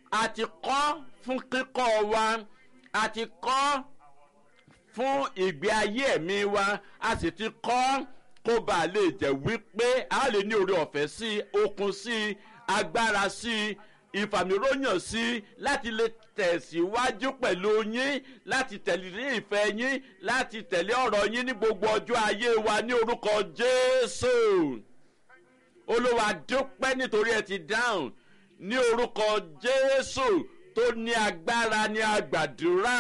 a ti kọ́ fún kíkọ́ wa a ti kọ́ fún ìgbé ayé ẹ̀mí wa a sì ti kọ́ kó bá a lè jẹ́ wípé a lè ní oore ọ̀fẹ́ sí okun sí agbára sí ìfàmìróyàn sí láti lè tẹ̀síwájú pẹ̀lú yín láti tẹ̀lé ìfẹ́ yín láti tẹ̀lé ọ̀rọ̀ yín ní gbogbo ọjọ́ ayé wa ní orúkọ jésù olúwa dúpẹ́ nítorí ẹ ti dáhùn ní orúkọ jésù tó ní agbára ní agbàdúrà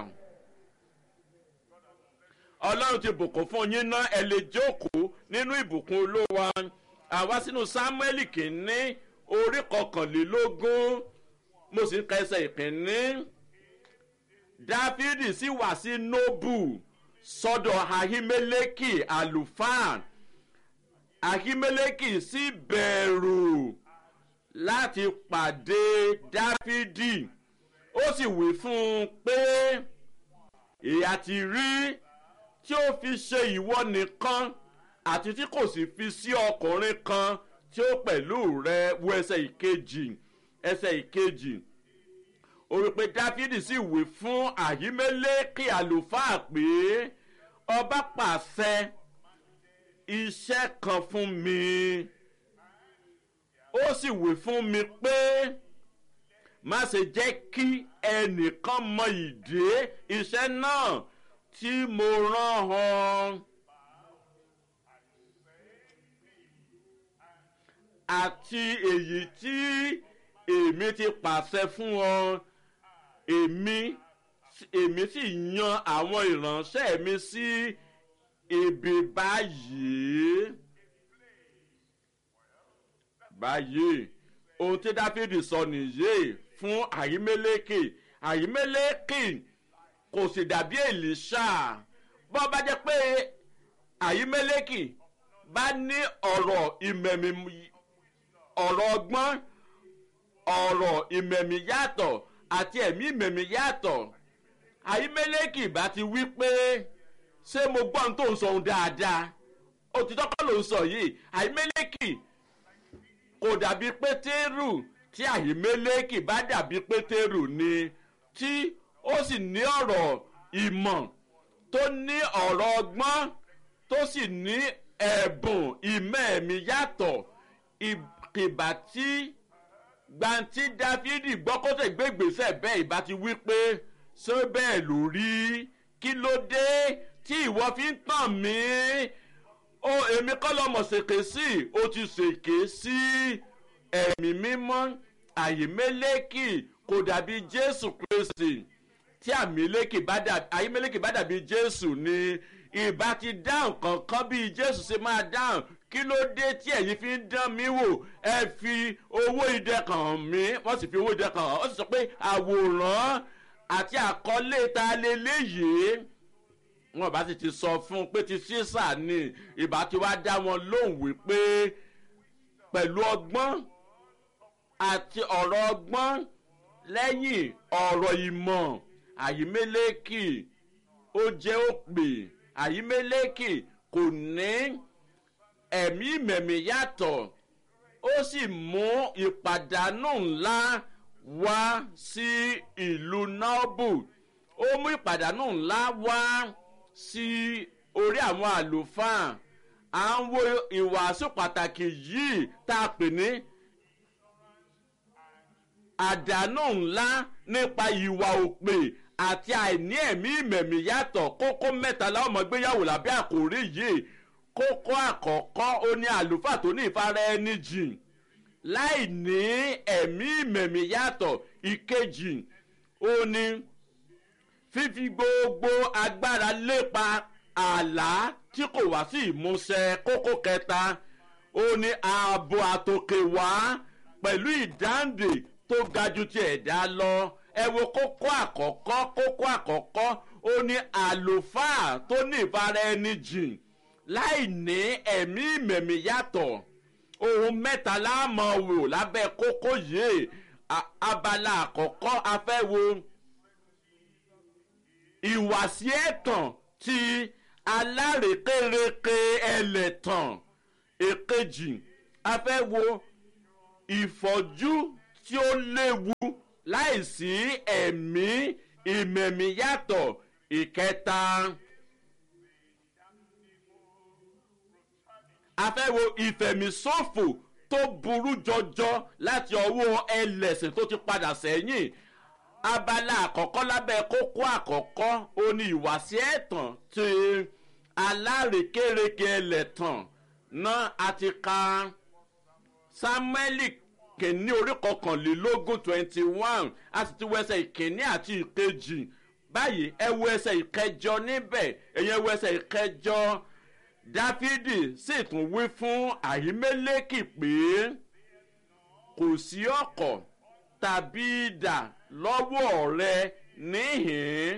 ọlọ́run ti bùkún fún yín ná ẹ lè jókòó nínú ìbùkún olúwa àwa sínú samuel kìíní orí kọkànlélógún mo sì ń ka ẹsẹ̀ ìkíní dáfídì sì wá sí nóbù sọ́dọ̀ ahimeleki àlùfáà ahimeleki sì bẹ̀rù láti pàdé dáfídì ó sì wí fún un pé ìyá ti rí tí ó fi ṣe ìwọ nìkan àti tí kò sì fi sí ọkùnrin kan tí ó pẹ̀lú rẹ wo ẹsẹ̀ ìkejì ẹsẹ̀ ìkejì ó rí pé dáfídì sì wí fún àyímẹ́lẹ́kì àlùfáà pé ọba pàṣẹ iṣẹ́ kan fún mi ó sì wí fún mi pé má ṣe jẹ́ kí ẹnìkan mọ ìdí iṣẹ́ náà tí mo rán han. àti èyí tí èmi ti pàṣẹ fún ọ èmi èmi sì yan àwọn ìránṣẹ́ mi sí ibi báyìí báyìí ohun tí dáfídì sọ nìyí fún àyímẹ́lẹ́kì àyímẹ́lẹ́kì kò sì dàbí èlìṣà bọ́ bá jẹ́ pé àyímẹ́lẹ́kì bá ní ọ̀rọ̀ ìmẹ̀mí ọ̀rọ̀ ọgbọ́n ọ̀rọ̀ ìmẹ̀mí yàtọ̀ àti ẹ̀mí ìmẹ̀mí yàtọ̀ àyímẹ́lẹ́kì bá ti wí pé ṣé mo gbọ́ ohun tó ń sọ ohun dáadáa òtítọ́ kọ́ ló ń sọ yìí àyímẹ́lẹ́kì kò dàbí pétérù tí àyímẹ́lẹ́kì bá dàbí pétérù ni tí ó sì ní ọ̀rọ̀ ìmọ̀ tó ní ọ̀rọ̀ ọgbọ́n tó sì ní ẹ̀bùn ìmẹ̀ẹ̀mí yàtọ̀ ìbá tí gbanti dáfídì gbọ́kọ́sẹ̀ gbégbèsè bẹ́ẹ̀ ìbá ti wí pé ṣé bẹ́ẹ̀ ló rí kí ló dé tí ìwọ fi ń tàn mí ó èmi kọ́ lọ́mọ ṣèké sí ó ti ṣèké sí ẹ̀mí mímọ́ àyèmélékì kò dàbí jésù kristi tí àyèmélékì bá dàbí jésù ni ìbá ti dáhùn kankan bí jésù ṣe máa dáhùn kí ló dé tí ẹ̀yin fi ń dán mi wò ẹ fi owó idẹ kàn mí wọ́n sì fi owó idẹ kàn án ó sì sọ pé àwòrán àti àkọlé ta leléyìí wọn bá sì ti sọ fún un pé ti sísà ni ìbá ti wá dá wọn lóhùn wípé pẹ̀lú ọgbọ́n àti ọ̀rọ̀ ọgbọ́n lẹ́yìn ọ̀rọ̀ ìmọ̀ àyímélékì ó jẹ́ òpè àyímélékì kò ní ẹ̀mí mẹ̀mí yàtọ̀ ó sì mú ìpàdánù ńlá wá sí ìlú nọ́ọ̀bù ó mú ìpàdánù ńlá wá sí orí àwọn àlùfáà à ń wo ìwàásù pàtàkì yìí tá a pè ní àdánù ńlá nípa ìwà òpè àti àìní ẹ̀mí ìmẹ̀mí yàtọ̀ kókó mẹ́ta láwọn ọmọ gbéyàwó lábẹ́ àkórí yìí kókó àkọ́kọ́ ó ní àlùfáà tó ní ìfara ẹni jìn láì ní ẹ̀mí ìmẹ̀mí yàtọ̀ ìkejì ó ní fífi gbogbo agbára lépa àlá tí kò wá sí ìmúṣẹ kókó kẹta ó ní ààbò àtòkè wá pẹ̀lú ìdáǹdè tó ga ju ti ẹ̀dá lọ ẹ wo kókó àkọ́kọ́ kókó àkọ́kọ́ ó ní àlùfáà tó ní ìfara ẹni jìn láì ní ẹ̀mí ìmẹ̀mí yàtọ̀ ohun mẹ́ta láàmọ̀ wò lábẹ́ kókó yìí abala àkọ́kọ́ afẹ́wo ìwàsí ẹ̀tàn ti alárèkérekè ẹlẹ́tàn èkejì afẹ́wo ìfọ́jú tí ó léwu láìsí ẹ̀mí ìmẹ̀mí yàtọ̀ ìkẹta. a fẹ́ wo ìfẹ̀míṣòfò tó burú jọjọ láti ọwọ́ ẹlẹ́sìn tó ti padà sẹ́yìn abala àkọ́kọ́ lábẹ́ kókó àkọ́kọ́ ó ní ìwàsí ẹ̀tàn ti alárekérekè ẹlẹ́tàn náà a ti ka samueli kìíní orí kọkànlélógún twenty one a sì ti wẹsẹ̀ ìkíní àti ìkejì báyìí ẹ wo ẹsẹ̀ ìkẹjọ níbẹ̀ ẹ̀yẹn wo ẹsẹ̀ ìkẹjọ dáfídì sì tún wí fún àyímẹ́lẹ́kì pé kò sí ọkọ̀ tàbí idà lọ́wọ́ rẹ níhìn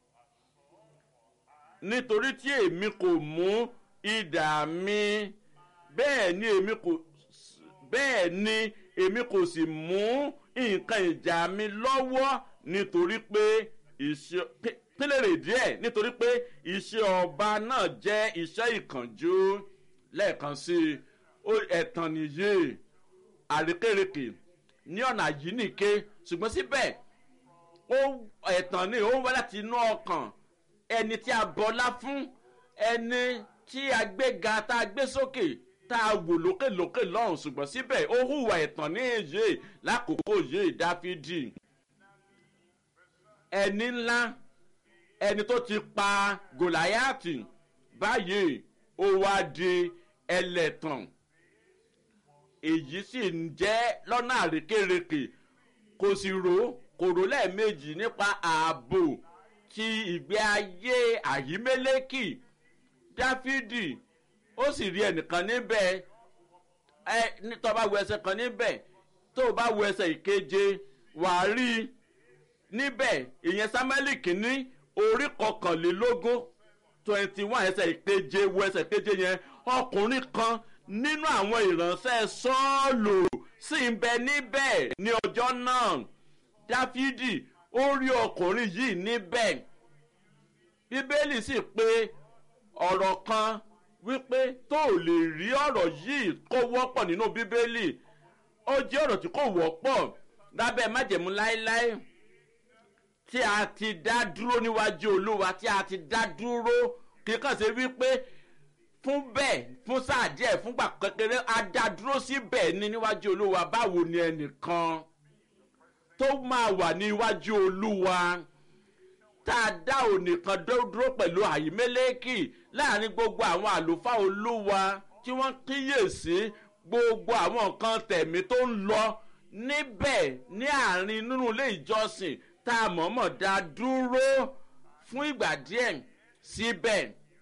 nítorí tí èmi kò mú idà mi bẹ́ẹ̀ ni èmi kò bẹ́ẹ̀ ni èmi kò sì mú nǹkan ìjà mi lọ́wọ́ nítorí pé ìṣe pínlẹ̀rẹ̀ díẹ̀ nítorí pé iṣẹ́ ọba náà jẹ́ iṣẹ́ ìkànjú lẹ́ẹ̀kan sí i ẹ̀tàn nìyí àrékèrèkè ní ọ̀nà yìí nìke ṣùgbọ́n síbẹ̀ ó ẹ̀tàn ni ó ń wá láti inú ọkàn ẹni tí a bọ́lá fún ẹni tí a gbéga tá a gbé sókè tá a wò lókèlókè lọ́rùn ṣùgbọ́n síbẹ̀ ó hùwà ẹ̀tàn ní èyí lákòókò yìí dáfídì ẹni ńlá ẹni tó ti pa gòláyàtì báyìí ó wá di ẹlẹ́tàn èyí sì ń jẹ́ lọ́nà àrékèrèkè kò sì rò kò rò lẹ́ẹ̀mejì nípa ààbò ti ìgbé ayé àyímẹ́lẹ́kì dáfídì ó sì rí ẹnìkan níbẹ̀ ẹ tó bá wo ẹsẹ̀ kan níbẹ̀ tó bá wo ẹsẹ̀ ìkeje wàá rí i níbẹ̀ ìyẹn samuel kìíní orí kọkànlélógún twenty one ẹsẹ̀ ìkeje wo ẹsẹ̀ ìkeje yẹn ọkùnrin kan nínú àwọn ìránṣẹ́ sọ́ọ̀lù sì ń bẹ níbẹ̀ ní ọjọ́ náà dáfídì ó rí ọkùnrin yìí níbẹ̀ bíbélì sì pé ọ̀rọ̀ kan wípé tó ò lè rí ọ̀rọ̀ yìí kó wọ́pọ̀ nínú bíbélì ó jẹ́ ọ̀rọ̀ tí kò wọ́pọ̀ lábẹ́ májẹ̀mú láéláé tí a ti dá dúró níwájú olúwa tí a ti dá dúró kíkàn sí wípé fún bẹ́ẹ̀ fún sáà díẹ̀ fúngbà kékeré a dá dúró síbẹ̀ ní níwájú olúwa báwo ni ẹnìkan tó máa wà níwájú olúwa tá a dá ònìkan dúró pẹ̀lú àyímẹ́lẹ́kì láàrin gbogbo àwọn àlùfáà olúwa tí wọ́n kíyèsí gbogbo àwọn nǹkan tẹ̀mí tó ń lọ níbẹ̀ ní àárín nínú ilé ìjọsìn tá a mọ̀ọ́mọ̀ dá dúró fún ìgbà díẹ̀ síbẹ̀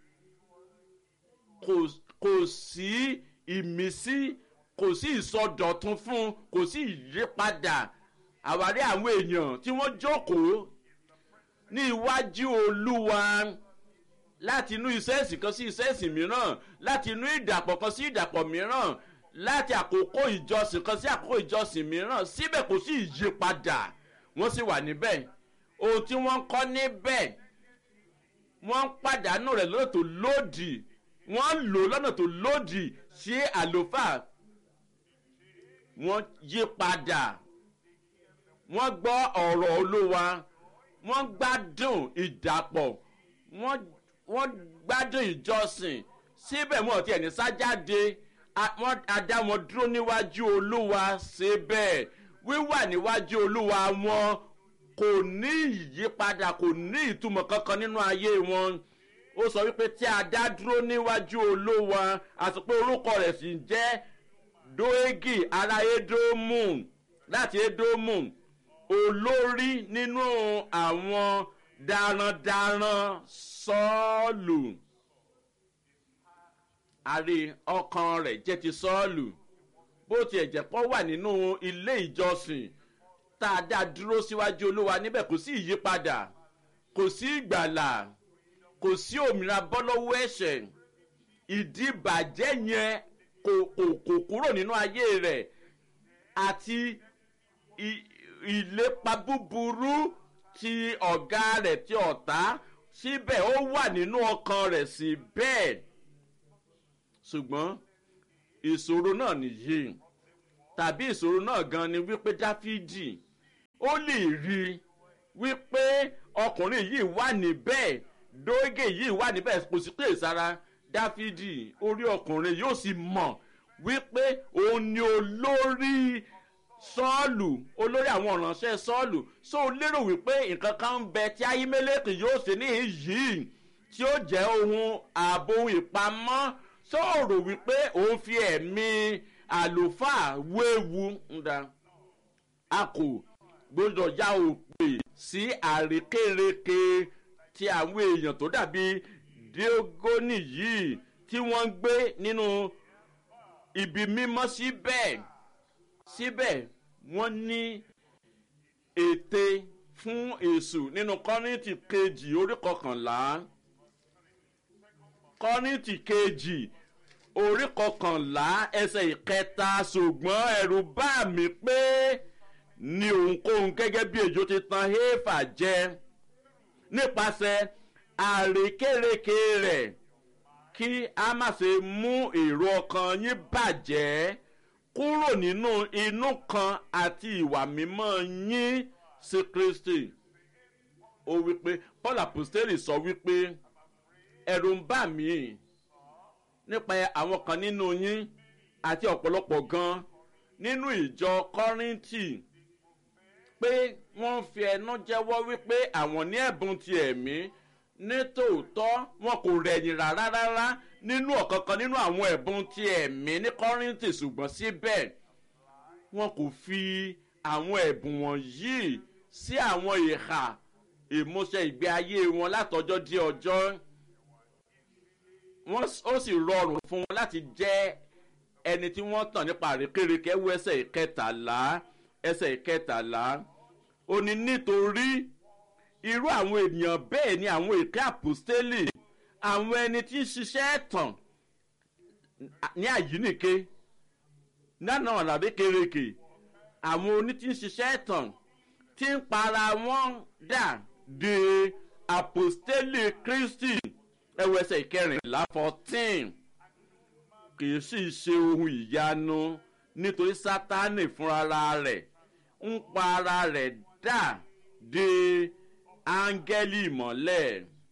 kò sí ìmísí kò sí ìsọdọ̀tun fún kò sí ìyípadà àwárí àwọn èèyàn tí wọ́n jókòó ní iwájú olúwa láti inú iṣẹ́ ìsìn kan sí iṣẹ́ ìsìn mìíràn láti inú ìdàpọ̀ kan sí ìdàpọ̀ mìíràn láti àkókò ìjọsìn kan sí àkókò ìjọsìn mìíràn síbẹ̀ kò sí ìyípadà wọ́n sì wà níbẹ̀ ohun tí wọ́n kọ́ níbẹ̀ wọ́n ń pàdánù rẹ̀ lọ́nà tó lòdì wọ́n lò lọ́nà tó lòdì sí àlòfáà wọ́n yí padà wọ́n gbọ́ ọ̀rọ̀ olúwa wọ́n gbádùn ìdàpọ̀ wọ́n gbádùn ìjọsìn síbẹ̀ wọn ti ẹ̀ní sájáde wọ́n adá wọn dúró níwájú olúwa síbẹ̀ wíwà níwájú olúwa wọn kò ní ìyípadà kò ní ìtumọ̀ kankan nínú ayé wọn ó sọ wípé tí a dá dúró níwájú olúwa àti pé orúkọ rẹ̀ sì ń jẹ́ doegi ará edomu láti edomu olórí nínú àwọn darandaran sọ́ọ̀lù àrí ọkàn rẹ̀ jẹ́ ti sọ́ọ̀lù bó tiẹ̀ jẹ́ pọ́ wà nínú ilé ìjọsìn tá a dá dúró síwájú olúwa níbẹ̀ kò sí ìyípadà kò sí ìgbàlà kò sí òmìnira bọ́ lọ́wọ́ ẹ̀ṣẹ̀ ìdíbàjẹ́ yẹn kò kò kò kúrò nínú ayé rẹ̀ àti ìlépa búburú ti ọ̀gá rẹ̀ ti ọ̀tá síbẹ̀ ó wà nínú ọkàn rẹ̀ sí bẹ́ẹ̀ ṣùgbọ́n ìṣòro náà nìyí tàbí ìṣòro náà gan ni wípé dáfídì ó lè rí i wípé ọkùnrin yìí wà níbẹ̀ dógè yìí wà níbẹ̀ kò sí pé sára dáfídì orí ọkùnrin yóò sì mọ̀ wípé òun ni olórí sọ́ọ̀lù olórí àwọn ọ̀ránṣẹ́ sọ́ọ̀lù so lérò wípé nǹkan kan ń bẹ tí ayímẹ́lẹ́kì yóò ṣe ní yìí tí ó jẹ́ ohun ààbò ohun ìpamọ́ sọ̀rọ̀ wípé òun fi ẹ̀mí àlùfáà wéwu ńdá a kò gbọdọ̀ já òpè sí àrékérekè ti àwọn èèyàn tó dàbí diogoni yìí tí wọ́n ń gbé nínú ibi mímọ́ síbẹ̀ síbẹ̀ wọ́n ní ète fún èṣù nínú kọ́rìntì kejì orí kọkànlá kọ́rìntì kejì orí kọkànlá ẹsẹ̀ ìkẹta ṣùgbọ́n ẹ̀rù bá mi pé ní ohunkóhun gẹ́gẹ́ bí èjò ti tan héfà jẹ nípasẹ̀ àrékérekè rẹ̀ kí a má ṣe mú èrò ọkàn yín bàjẹ́ kúrò nínú inú kan àti ìwà mímọ́ yín sí kristi ó wípé paul apostoli sọ wípé ẹ̀rù ń bà mí nípa àwọn kan nínú yín àti ọ̀pọ̀lọpọ̀ gan nínú ìjọ kọ́rìntì pé wọ́n fi ẹnu jẹ́wọ́ wípé àwọn ní ẹ̀bùn ti ẹ̀mí ní tòótọ́ wọn kò rẹ̀yìn rárá rárá nínú ọ̀kankan nínú àwọn ẹ̀bùn ti ẹ̀mí ní kọ́rìntì ṣùgbọ́n síbẹ̀ wọn kò fi àwọn ẹ̀bùn wọ̀nyí sí àwọn ìhà ìmúṣẹ ìgbé ayé wọn látọjọ́ dé ọjọ́ ó sì rọrùn fún wọn láti jẹ́ ẹni tí wọ́n tàn nípa àrékérekè wọ ẹsẹ̀ ìkẹtàlá ẹsẹ̀ ìkẹtàlá ó ní nítorí irú àwọn ènìyàn bẹ́ẹ̀ ni àwọn èké àpòstélì àwọn ẹni tí ń ṣiṣẹ́ ẹ̀tàn ní àyínìke nánà ọ̀làbí kérekè àwọn oní tí ń ṣiṣẹ́ ẹ̀tàn tí ń para wọn dà de àpòstélì kristi ẹwẹsẹ̀ ìkẹrìnlá fourteen kì í sì ṣe ohun ìyanu nítorí sátánì fúnra rẹ̀ ń pa ara rẹ̀ dà de áńgẹ́lì ìmọ̀lẹ̀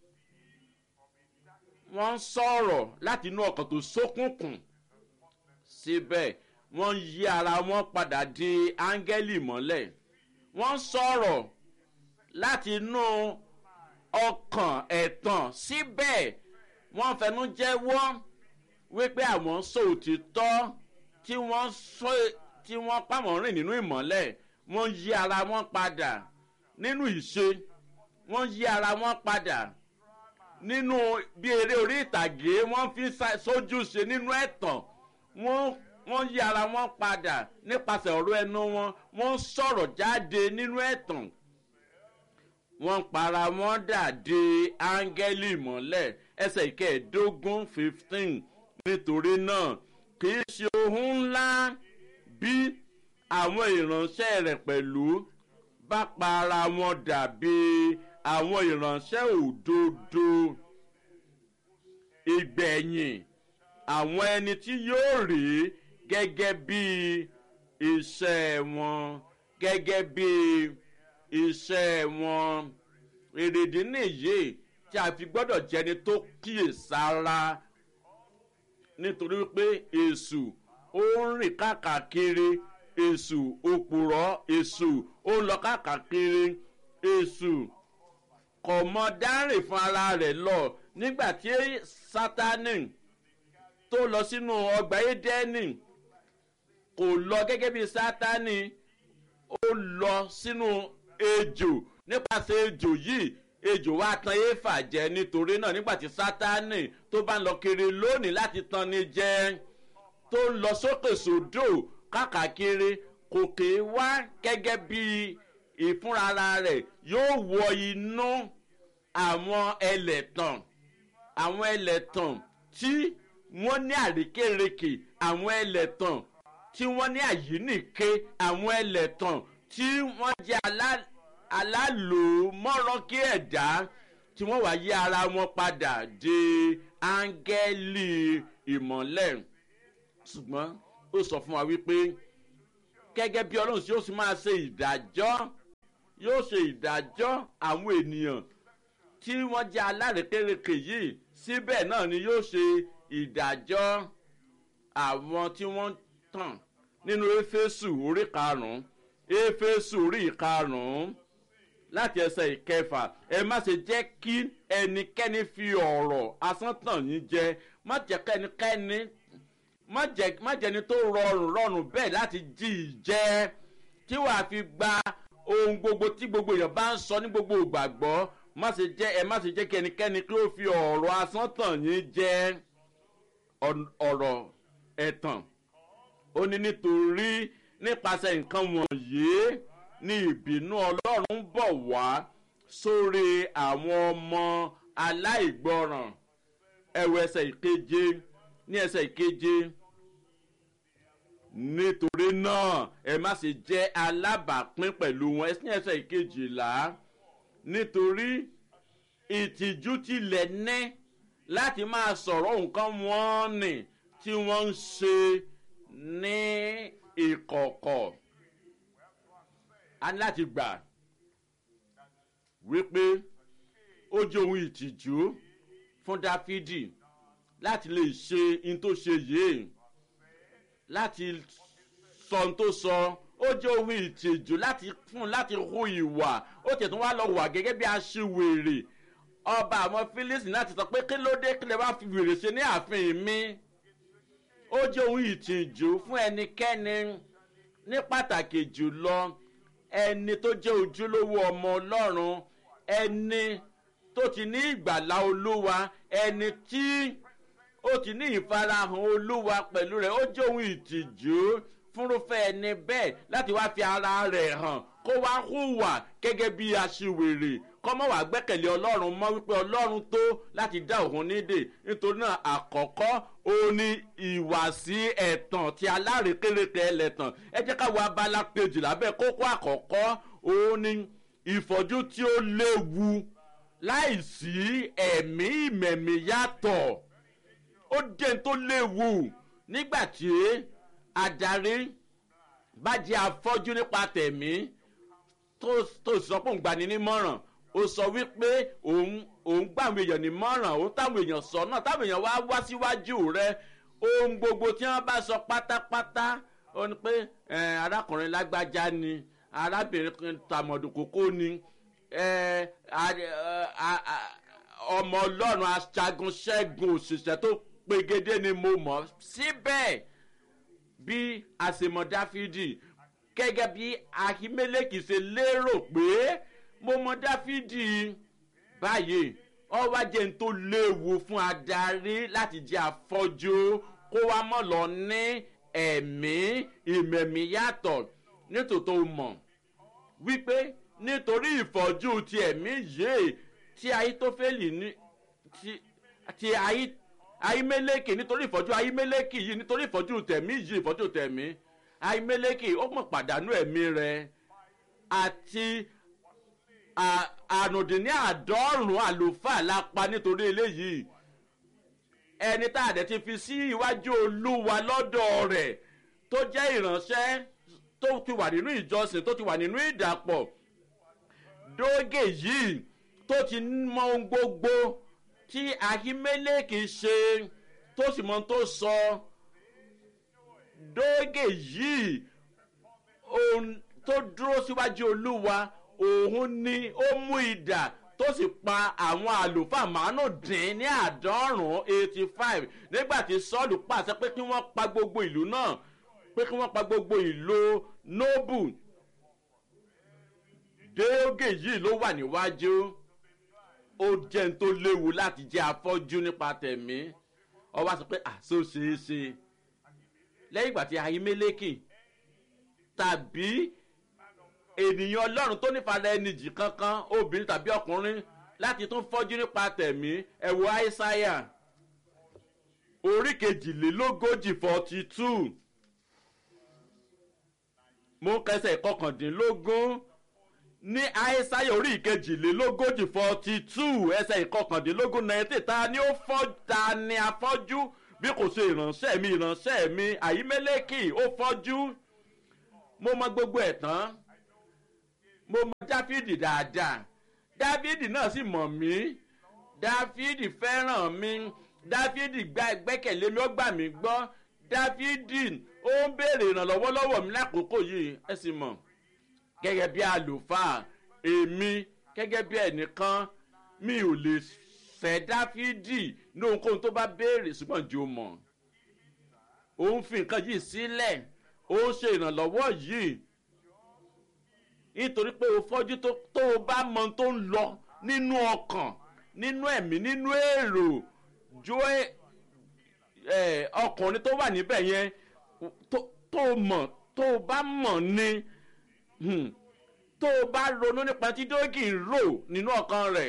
wọ́n ń sọ̀rọ̀ láti inú ọkàn tó sókùnkùn síbẹ̀ wọ́n ń yí ara wọn padà di áńgẹ́lì ìmọ̀lẹ̀ wọ́n ń sọ̀rọ̀ láti inú ọkàn ẹ̀tàn síbẹ̀ wọ́n fẹnu jẹ́wọ́ wípé àwọn sọ òtítọ́ tí wọ́n sọ tí wọ́n pàmò rìn nínú ìmọ̀lẹ̀ wọ́n yí ara wọn padà nínú ìṣe wọ́n yí ara wọn padà nínú bí eré orí ìtàgé wọ́n fi sójú ṣe nínú ẹ̀tàn wọ́n wọ́n yí ara wọn padà nípasẹ̀ ọ̀rọ̀ ẹnu wọn wọ́n sọ̀rọ̀ jáde nínú ẹ̀tàn wọ́n para wọn dà de áńgẹ́lì mọ́lẹ̀ ẹsẹ̀ ìkẹẹ̀ẹ́dógún fifteen nítorí náà kì í ṣe ohun ńlá bí àwọn ìránṣẹ́ rẹ̀ pẹ̀lú bá para wọn dàbí àwọn ìránṣẹ́ òdodo ìgbẹ̀yìn àwọn ẹni tí yóò rí gẹ́gẹ́ bí iṣẹ́ wọn gẹ́gẹ́ bí iṣẹ́ wọn èrèdí nìyí tí a fi gbọ́dọ̀ jẹni tó kíyèsára nítorí pé èṣù ó ń rìn káàkiri èṣù òpùrọ̀ èṣù ó ń lọ káàkiri èṣù kò mọ dárìn fún ara rẹ̀ lọ nígbà tí sátani tó lọ sínú ọgbà édẹ́nì kò lọ gẹ́gẹ́ bí sátani ó lọ sínú ejò nípasẹ̀ ejò yìí ejò wa tan éfà jẹ nítorí náà nígbà tí sátani tó bá ń lọ kiri lónìí láti tan ni jẹ tó ń lọ sókè sódò káàkiri kò kè é wá gẹ́gẹ́ bí ìfúnra rẹ̀ yóò wọ inú àwọn ẹlẹ́tàn àwọn ẹlẹ́tàn tí wọ́n ní àríkèrèkè àwọn ẹlẹ́tàn tí wọ́n ní àyínìke àwọn ẹlẹ́tàn tí wọ́n jẹ́ alálòmọ́rọ́kí ẹ̀dá tí wọ́n wá yí ara wọn padà de áńgẹ́lì ìmọ̀lẹ̀ ṣùgbọ́n ó sọ fún wa wípé gẹ́gẹ́ bí ọlọ́run tí ó sì máa ṣe ìdájọ́ yóò ṣe ìdájọ́ àwọn ènìyàn tí wọ́n jẹ́ alárékérekè yìí síbẹ̀ náà ni yóò ṣe ìdájọ́ àwọn tí wọ́n tàn nínú éfésù orí karùn-ún éfésù orí karùn-ún láti ẹsẹ̀ ìkẹfà ẹ má ṣe jẹ́ kí ẹnikẹ́ni fi ọ̀rọ̀ asán tàn yín jẹ má jẹ́ kẹ́nikẹ́ni má jẹ́ má jẹ́ni tó rọrùn rọrùn bẹ́ẹ̀ láti jí ì jẹ́ tí wàá fi gba ohun gbogbo tí gbogbo èèyàn bá ń sọ ní gbogbo ìgbàgbọ́ má ṣe jẹ́ ẹ má ṣe jẹ́ kí ẹnikẹ́ni kí ó fi ọ̀rọ̀ asán tàn yín jẹ́ ọ̀rọ̀ ẹ̀tàn ó ní nítorí nípasẹ̀ nǹkan wọ̀nyí ní ìbínú ọlọ́run bọ̀ wá sórí àwọn ọmọ aláìgbọràn ẹ̀wọ̀ ẹsẹ̀ ìkeje ní ẹsẹ̀ ìkeje nítorí náà ẹ má ṣe jẹ́ alábàápín pẹ̀lú wọn ní ẹsẹ̀ ìkejìlá nítorí ìtìjú tilẹ̀ ní láti máa sọ̀rọ̀ nǹkan wọ́n nì tí wọ́n ń ṣe ní ìkọ̀kọ̀ a ní láti gbà wípé ó jẹ́ ohun ìtìjú fún dáfídì láti lè ṣe in tó ṣe yìí láti sọ ohun tó sọ ó jẹ́ ohun ìtìjú láti fún láti hu ìwà ó tẹ̀tún wá lọ wà gẹ́gẹ́ bí aṣiwèrè ọba àwọn philistine láti sọ pé kí ló dé kí lè wá fi wèrè ṣe ní ààfin mi ó jẹ́ ohun ìtìjú fún ẹnikẹ́ni ní pàtàkì jùlọ ẹni tó jẹ́ ojúlówó ọmọ ọlọ́run ẹni tó ti ní ìgbàlá olúwa ẹni tí ó ti ní ìfarahàn olúwa pẹ̀lú rẹ̀ ó jẹ́ ohun ìtìjú fúnrúfẹ́ ẹni bẹ́ẹ̀ láti wá fi ara rẹ̀ hàn kó wá hùwà gẹ́gẹ́ bí aṣiwèrè kọ́mọ́ wàá gbẹ́kẹ̀lé ọlọ́run mọ́ wípé ọlọ́run tó láti dá òun nídè nítorí náà àkọ́kọ́ ó ní ìwàsí ẹ̀tàn tí alárékérekè ẹlẹ́tàn ẹ jẹ́ ká wo abala kejì lábẹ́ kókó àkọ́kọ́ ó ní ìfọ́jú tí ó léwu láìsí ẹ̀mí ìmẹ̀mí yàtọ̀ ó jẹ́ tó léwu nígbà tí adarí bá jẹ́ afọ́jú nípa tẹ̀mí tó sọ pé òun gbani nímọ̀ràn ó sọ wípé òun òun gbà àwọn èèyàn nímọ̀ràn òun táwọn èèyàn sọ náà táwọn èèyàn wá wá síwájú rẹ ohun gbogbo tí wọ́n bá sọ pátápátá ó ní pé arákùnrin lágbájá ni arábìnrin tàmọ̀dù kókó ni ọmọ ọlọ́run aṣagun ṣẹ́gun òṣìṣẹ́ tó pegedé ni mo mọ̀ síbẹ̀ bí àṣemọ̀ dáfídì gẹ́gẹ́ bí ahimeleki ṣe lérò pé mo mọ dáfídì báyìí ọwọ́ jẹ́ n tó léwu fún adarí láti jẹ́ afọ́jú kó wá mọ̀ lọ ní ẹ̀mí ìmẹ̀mí yàtọ̀ nítòtò mọ̀ wípé nítorí ìfọ́jú ti ẹ̀mí yìí tí ayítófẹ́lì ní ti ayí ayímẹ́lẹ́kì nítorí ìfọ́jú ayímẹ́lẹ́kì yìí nítorí ìfọ́jú tẹ̀mí yìí ìfọ́jú tẹ̀mí ayímẹ́lẹ́kì ó mọ̀ pàdánù ẹ̀mí rẹ̀ àti àrùndínní àádọ́rùn-ún àlùfáà la pa nítorí eléyìí ẹni tá a dẹ̀ ti fi sí iwájú olúwa lọ́dọ̀ rẹ̀ tó jẹ́ ìránṣẹ́ tó ti wà nínú ìjọsìn tó ti wà nínú ìdàpọ̀ dógè yìí tó ti mọ ohun gbogbo tí ahimeleki ṣe tó sì mọ tó sọ dógè yìí ohun tó dúró síwájú olúwa òun ni ó mú idà tó sì pa àwọn àlùfáà márùndín ní àádọ́rùn-ún eighty five nígbà tí sọ́ọ̀lù pàṣẹ pé kí wọ́n pa gbogbo ìlú náà pé kí wọ́n pa gbogbo ìlú nóbù dógè yìí ló wà níwájú ó jẹ́ n tó léwu láti jẹ́ afọ́jú nípa tẹ̀mí ọwọ́ sọ pé àṣọ ṣeé ṣe lẹ́yìn ìgbà tí ahimeleki tàbí ènìyàn ọlọ́run tó nífàdà ẹni jì kankan obìnrin tàbí ọkùnrin láti tún fọ́jú nípa tẹ̀mí ẹ̀wọ̀ àìsáyà orí kejìlélógójì forty two mo kẹsẹ̀ kọkàndínlógún ní àìsáyà orí ìkejìlélógójì forty two ẹsẹ̀ ìkọkàndínlógún náírà ta ni ó fọ́ ta ni afọ́jú bí kò ṣe ìránṣẹ́ mi ìránṣẹ́ mi àyímẹ́lẹ́kì ó fọ́jú mo mọ gbogbo ẹ̀ tán mo mọ dáfídì dáadáa dáfídì náà sì mọ̀ mí dáfídì fẹ́ràn mi dáfídì gba gbẹ́kẹ̀lé mi ó gbà mí gbọ́ dáfídì ó ń béèrè ìrànlọ́wọ́ lọ́wọ́ mi lákòókò yìí ẹ sì mọ̀ gẹ́gẹ́ bí àlùfáà èmi gẹ́gẹ́ bí ẹnìkan mi ò lè fẹ́ dáfídì ní ohunkóhun tó bá béèrè ṣùgbọ́n jẹ́ o mọ̀ ó ń fi nǹkan yìí sílẹ̀ ó ń ṣe ìrànlọ́wọ́ yìí nítorí pé o fọ́jú tó o bá mọ tó ń lọ nínú ọkàn nínú ẹ̀mí nínú èrò jó ọkùnrin tó wà níbẹ̀ yẹn tó o mọ̀ tó o bá mọ̀ ni tó o bá ronú nípa tí dógì ń rò nínú ọkàn rẹ̀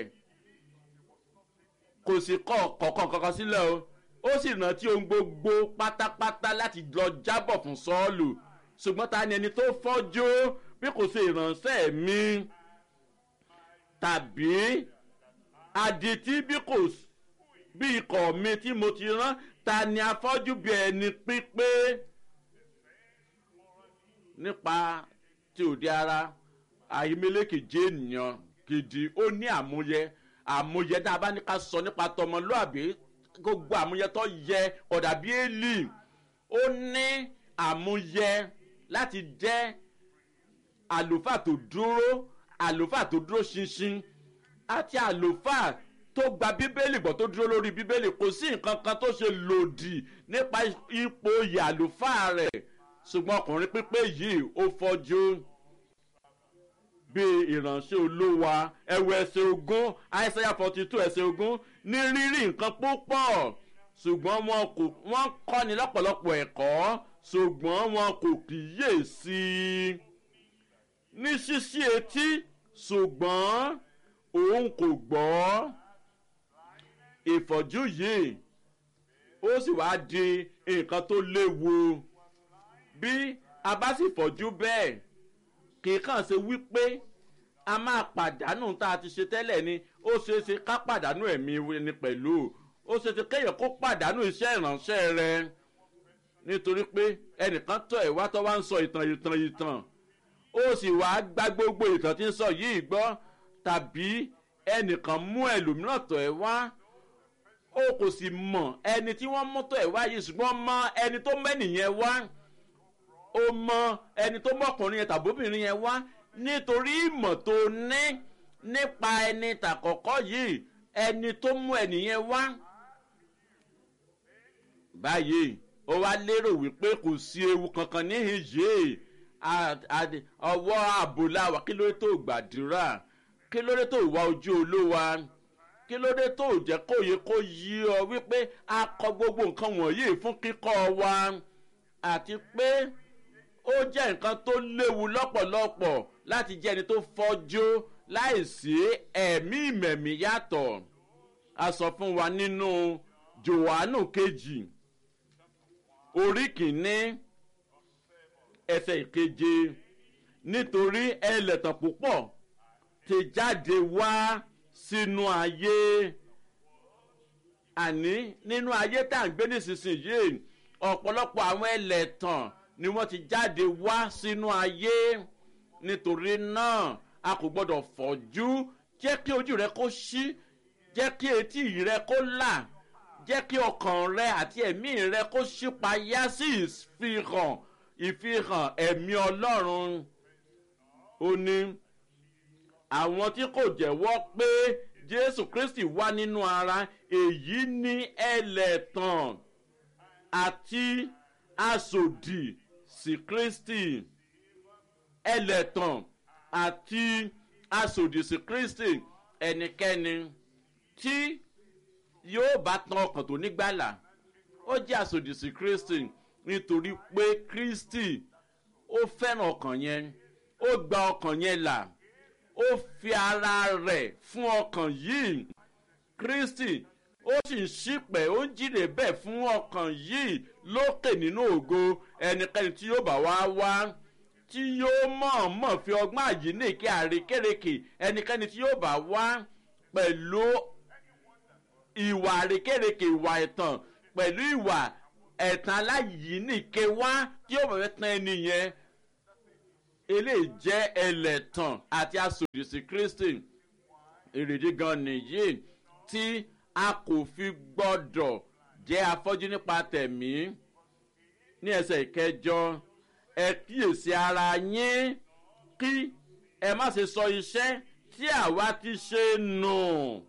kò sí kọ́ kọ̀ọ̀kan kankan sílẹ̀ o ó sì rántí ohun gbogbo pátápátá láti lọ jábọ̀ fún sọ́ọ̀lù ṣùgbọ́n ta ni ẹni tó fọ́jú bí kò ṣe ìránṣẹ́ mi tàbí àdìtí bí kò bí ikọ̀ mi tí mo ti rán ta ni afọ́jú bí ẹni pípé nípa tí òde ara àyímẹ́lẹ́kì jẹ́ ènìyàn gidi ó ní àmúyẹ àmúyẹ tá a bá ní ká sọ nípa tọmọlúàbí gbogbo àmúyẹ tó yẹ ọ̀dà bí èlì ó ní àmúyẹ láti jẹ́ àlùfáà tó dúró àlùfáà tó dúró ṣinṣin àti àlùfáà tó gba bíbélì gbọ́ tó dúró lórí bíbélì kò sí nǹkan kan tó ṣe lòdì nípa ipò oyè àlùfáà rẹ̀ ṣùgbọ́n ọkùnrin pípé yìí ó fọ́jú bíi ìránṣẹ́ olówa ẹ̀wọ̀ ẹ̀sẹ̀ ogún àìsàyà forty two ẹ̀sẹ̀ ogún ní rírí nǹkan púpọ̀ ṣùgbọ́n wọn kò wọ́n kọ́ni lọ́pọ̀lọpọ̀ ẹ̀kọ́ ṣùgbọ́n wọn kò kíyè sí i ní ṣíṣí etí ṣùgbọ́n òun kò gbọ́ ìfọ̀jú yìí ó sì wá di nǹkan tó léwu bí a bá sì fọ̀jú bẹ́ẹ̀ kì í kàn ṣe wípé a máa pàdánù tá a ti ṣe tẹ́lẹ̀ ni ó ṣeé ṣe ká pàdánù ẹ̀mí ni pẹ̀lú ó ṣeé ṣe kéèyàn kó pàdánù iṣẹ́ ìránṣẹ́ rẹ nítorí pé ẹnìkan tọ̀ ẹ̀ wá tó wá ń sọ ìtàn ìtàn ìtàn ó sì wá gbá gbogbo ìtàn tí ń sọ yìí gbọ́ tàbí ẹnìkan mú ẹlòmíràn tọ̀ ẹ̀ wá ó kò sì mọ̀ ẹni tí wọ́n mú tọ̀ ẹ̀ wá yìí ṣùgbọ́n mọ ẹni tó mẹ́nìyẹn wá ó mọ ẹni tó mọkùnrin yẹn tàbóbìnrin yẹn wá nítorí ìmọ̀ tó ní nípa ẹni tàkọ́kọ́ yìí ẹni tó mú ẹnìyẹn wá. báyìí ó wá lérò wípé kò sí ewu kankan níhìn yìí ọwọ́ ààbò láwà kí ló dé tó gbàdúrà kí ló dé tó wá ojú olówa kí ló dé tó jẹ́ kó yẹ kó yí ọ wípé a kọ gbogbo nǹkan wọ̀nyí fún kíkọ́ wa àti pé ó jẹ́ nǹkan tó léwu lọ́pọ̀lọpọ̀ láti jẹ́ ẹni tó fọ́jú láìsí ẹ̀mí ìmẹ̀mí yàtọ̀ a sọ fún wa nínú johannu kejì orí kìíní ẹsẹ̀ ìkeje nítorí ẹlẹ́tàn púpọ̀ ti jáde wá sínú ayé àní nínú ayé tá à ń gbé nísinsìnyí ọ̀pọ̀lọpọ̀ àwọn ẹlẹ́tàn ni wọ́n ti jáde wá sínú ayé nítorí náà a kò gbọ́dọ̀ fọ́jú jẹ́ kí ojú rẹ kó ṣí jẹ́ kí etí rẹ kó là jẹ́ kí ọkàn rẹ àti ẹ̀mí rẹ kó ṣípayá sí ìfihàn ìfihàn ẹ̀mí ọlọ́run ó ní àwọn tí kò jẹ́wọ́ pé jésù kristi wá nínú ara èyí ní ẹlẹ́tàn àti asòdì sí kristi ẹlẹ́tàn àti asòdì sí kristi ẹnikẹ́ni tí yóò bá tan ọkàn tó nígbàlà ó jẹ́ asòdì sí kristi nítorí pé kristi ó fẹ́ràn ọkàn yẹn ó gba ọkàn yẹn là ó fi ara rẹ̀ fún ọkàn yìí kristi ó sì ń ṣípẹ̀ ó ń jíde bẹ́ẹ̀ fún ọkàn yìí lókè nínú ògo ẹnikẹ́ni tí yóò bá wá wá tí yóò mọ̀ọ́mọ̀ fi ọgbọ́n àyíníkẹ́ àrékérekè ẹnikẹ́ni tí yóò bá wá pẹ̀lú ìwà àrékérekè ìwà ẹ̀tàn pẹ̀lú ìwà ẹ̀tàn aláyíníkẹ́ wá tí yóò bá fẹ́ tán ẹni yẹn eléyìí jẹ́ ẹlẹ́tàn àti aṣọ. lòdì sí kristi èrèdí gan nìyí tí a kò fi gbọ́dọ̀ jẹ́ afọ́jú nípa tẹ̀mí ní ẹsẹ̀ ìkẹjọ ẹ kíyèsí ara yín kí ẹ má ṣe sọ iṣẹ́ tí àwa ti ṣe nù.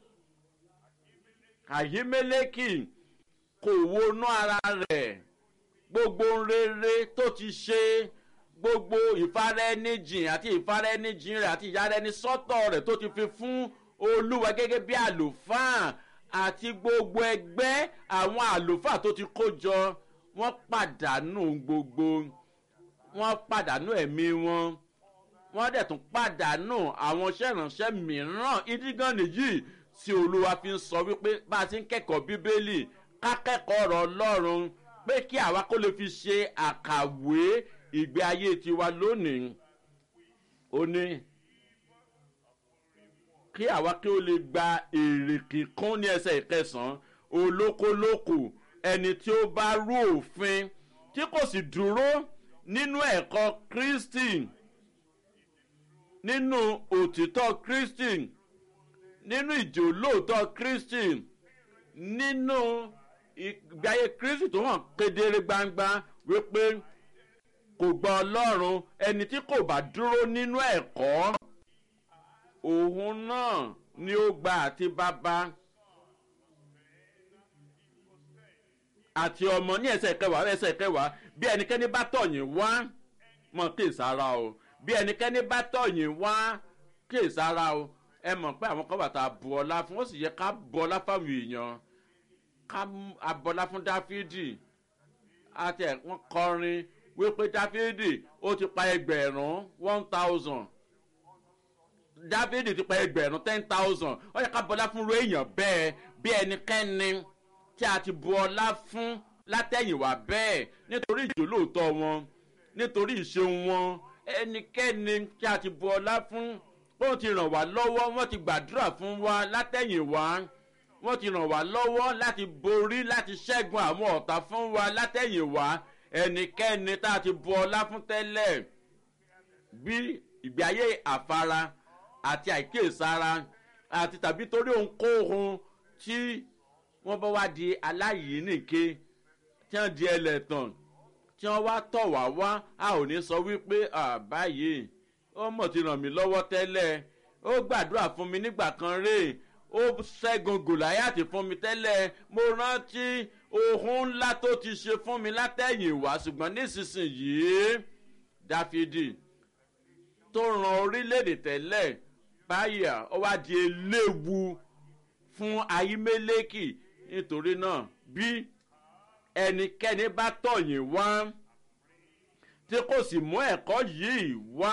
àyímẹ́lẹ́kì kò wọnú ara rẹ̀ gbogbo rere tó ti ṣe gbogbo ìfaraẹnijìn àti ìfaraẹnijìn rẹ̀ àti ìyáraẹnisọ́tọ̀ rẹ̀ tó ti fi fún olúwa gẹ́gẹ́ bí àlùfáà àti gbogbo ẹgbẹ́ àwọn àlùfáà tó ti kó jọ wọ́n pàdánù gbogbo wọ́n pàdánù ẹ̀mí wọn wọ́n dẹ̀ tún pàdánù àwọn iṣẹ́ ìránṣẹ́ mìíràn ìdígàn nìyí tí olúwa fi ń sọ wípé bá a ti ń kẹ́kọ̀ọ́ bíbélì ká kẹ́kọ̀ọ́ ọ̀rọ̀ ọlọ́run pé kí àwa kó lè fi ṣe àkàwé ìgbé ayé tiwa lónìí ó ní kí àwa kí ó lè gba èrè kíkún ní ẹsẹ̀ ìkẹsàn-án olókolókò ẹni tí ó bá rú òfin tí kò sì dúró nínú ẹ̀kọ́ kristi nínú òtítọ́ kristi nínú ìjòlóòtọ́ kristi nínú ìgbáyé kristi tó hàn kedere gbangba wípé kò gba ọlọ́run ẹni tí kò bá dúró nínú ẹ̀kọ́ òun náà ni ó gba àti bàbá àti ọmọ ní ẹsẹ̀ kẹwàá ẹsẹ̀ kẹwàá bí ẹnikẹ́ni bá tọ̀yìn wá mọ̀ kí ìsara o bí ẹnikẹ́ni bá tọ̀yìn wá kí ìsara o ẹ mọ̀ pé àwọn kan bàtà bu ọlá fún ó sì yẹ ká bu ọlá fáwọn èèyàn ká abọ́lá fún dáfídì àti ẹ̀wọ̀n kọrin wípé dáfídì ó ti pa ẹgbẹ̀rún one thousand dáfídì ti pa ẹgbẹ̀rún ten thousand ó yẹ ká bọ́lá fún ru èèyàn bẹ́ẹ̀ bí ẹnikẹ́ni tí a ti bu ọlá fún látẹ̀yìnwá bẹ́ẹ̀ nítorí ìjòlóòtọ́ wọn nítorí ìṣeun wọn ẹnikẹ́ni tí a ti bu ọlá fún wọ́n ti ràn wá lọ́wọ́ wọ́n ti gbàdúrà fún wa látẹ̀yìnwá wọ́n ti ràn wá lọ́wọ́ láti borí láti ṣẹ́gun àwọn ọ̀tá fún wa látẹ̀yìnwá ẹnikẹ́ni tá a ti bu ọlá fún tẹ́lẹ̀ bí ìgbé ayé àfara àti àìkíyèsára àti tàbí torí ohunkóhun tí wọ́n bá wá di aláyìínìke tí wọ́n di ẹlẹ́tàn tí wọ́n wá tọ̀ wá wá a ò ní sọ wípé báyìí ó mọ̀ ti ràn mí lọ́wọ́ tẹ́lẹ̀ ó gbàdúrà fún mi nígbà kan rèé ó ṣẹ́gun gòláyàtì fún mi tẹ́lẹ̀ mo rántí ohun ńlá tó ti ṣe fún mi látẹ̀yìn wá ṣùgbọ́n nísinsìnyí dáfídì tó ran orílẹ̀-èdè tẹ́lẹ̀ báyà ó wá di eléwu fún ayímẹ́lẹ́kì nítorí náà bí ẹnikẹ́ni bá tọ̀yìn wá tí kò sì mú ẹ̀kọ́ yìí wá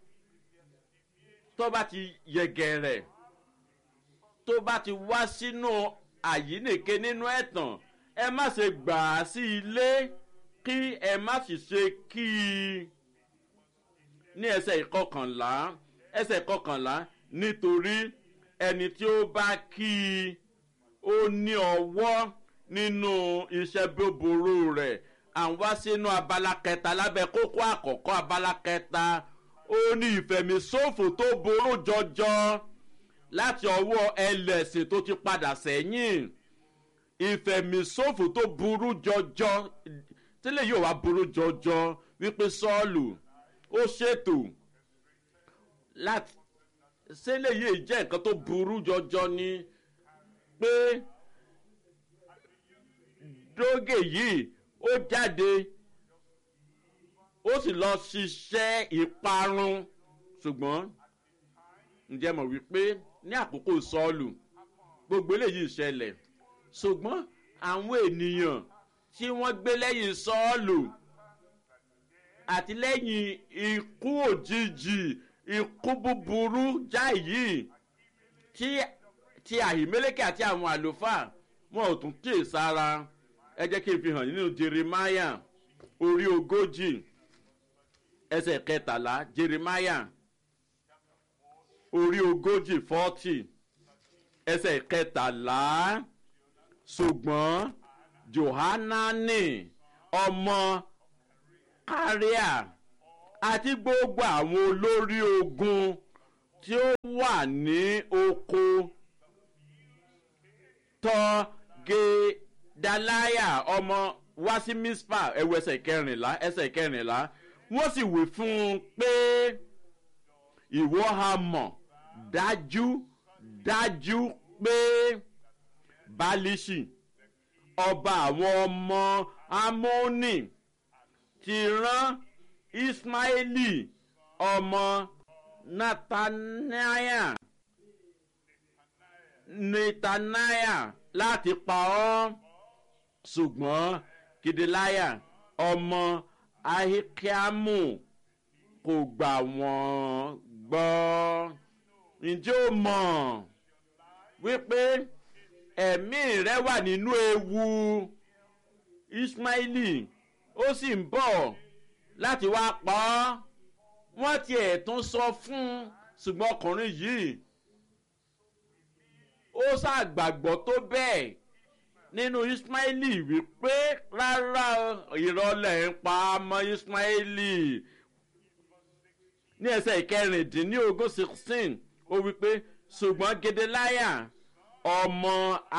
tó bá ti yẹgẹrẹ tó bá ti wá sínú àyínìke nínú ẹ̀tàn ẹ má ṣe gbà á sí ilé kí ẹ má sì ṣe kí i ní ẹsẹ̀ ìkọkànlá ẹsẹ̀ ìkọkànlá nítorí ẹni tí ó bá kí i ó ní ọwọ́ nínú iṣẹ́ búburú rẹ̀ à ń wá sínú abala kẹta lábẹ́ kókó àkọ́kọ́ abala kẹta ó ní ìfẹ̀míṣòfò tó burú jọjọ láti ọwọ́ ẹlẹ́sìn tó ti padà sẹ́yìn ìfẹ̀míṣòfò tó burú jọjọ tílẹ̀ yóò wá burú jọjọ wípé sọ́ọ̀lù ó ṣètò láti sílẹ̀ yìí jẹ́ nǹkan tó burú jọjọ ni pé dógè yìí ó jáde ó sì lọ ṣiṣẹ́ ìparun ṣùgbọ́n ǹjẹ́ mọ̀ wípé ní àkókò sọ́ọ̀lù gbogbo eléyìí ṣẹlẹ̀ ṣùgbọ́n àwọn ènìyàn tí wọ́n gbé lẹ́yìn sọ́ọ̀lù àti lẹ́yìn ikú òjijì ikú búburú jáì yìí tí tí àhìmẹ́lẹ́kẹ̀ àti àwọn àlùfáà wọn ò tún kíyè sára ẹ jẹ́ kí n fi hàn nínú jeremiah orí ogójì ẹsẹ̀ kẹtàlá jeremiah orí ogójì fọ́tì ẹsẹ̀ kẹtàlá ṣùgbọ́n johanani ọmọ káríà àti gbogbo àwọn olórí ogun tí ó wà ní oko tọ́ gedalaya ọmọ wá sí mispa ẹ̀wù ẹsẹ̀ kẹrìnlá ẹsẹ̀ kẹrìnlá wọ́n sì wí fún un pé ìwọ ha mọ̀ dájú dájú pé balishi ọba àwọn ọmọ amóni ti rán ismaili ọmọ nathaniah nathaniah láti pa ọ́ ṣùgbọ́n kìdíláyà ọmọ ahikamu kò gbà wọ́n gbọ́ ǹjẹ́ o mọ̀ wípé ẹ̀mí rẹ wà nínú ewu ismaili ó sì ń bọ̀ láti wá pa ọ́ wọ́n tiẹ̀ tún sọ fún un ṣùgbọ́n ọkùnrin yìí ó ṣàgbàgbọ́ tó bẹ́ẹ̀ nínú ismaili wípé rárá ìrọ̀lẹ́ ń pa ọmọ ismaili ní ẹsẹ̀ ìkẹrìndínlógún sixteen ó wípé ṣùgbọ́n gedelaya ọmọ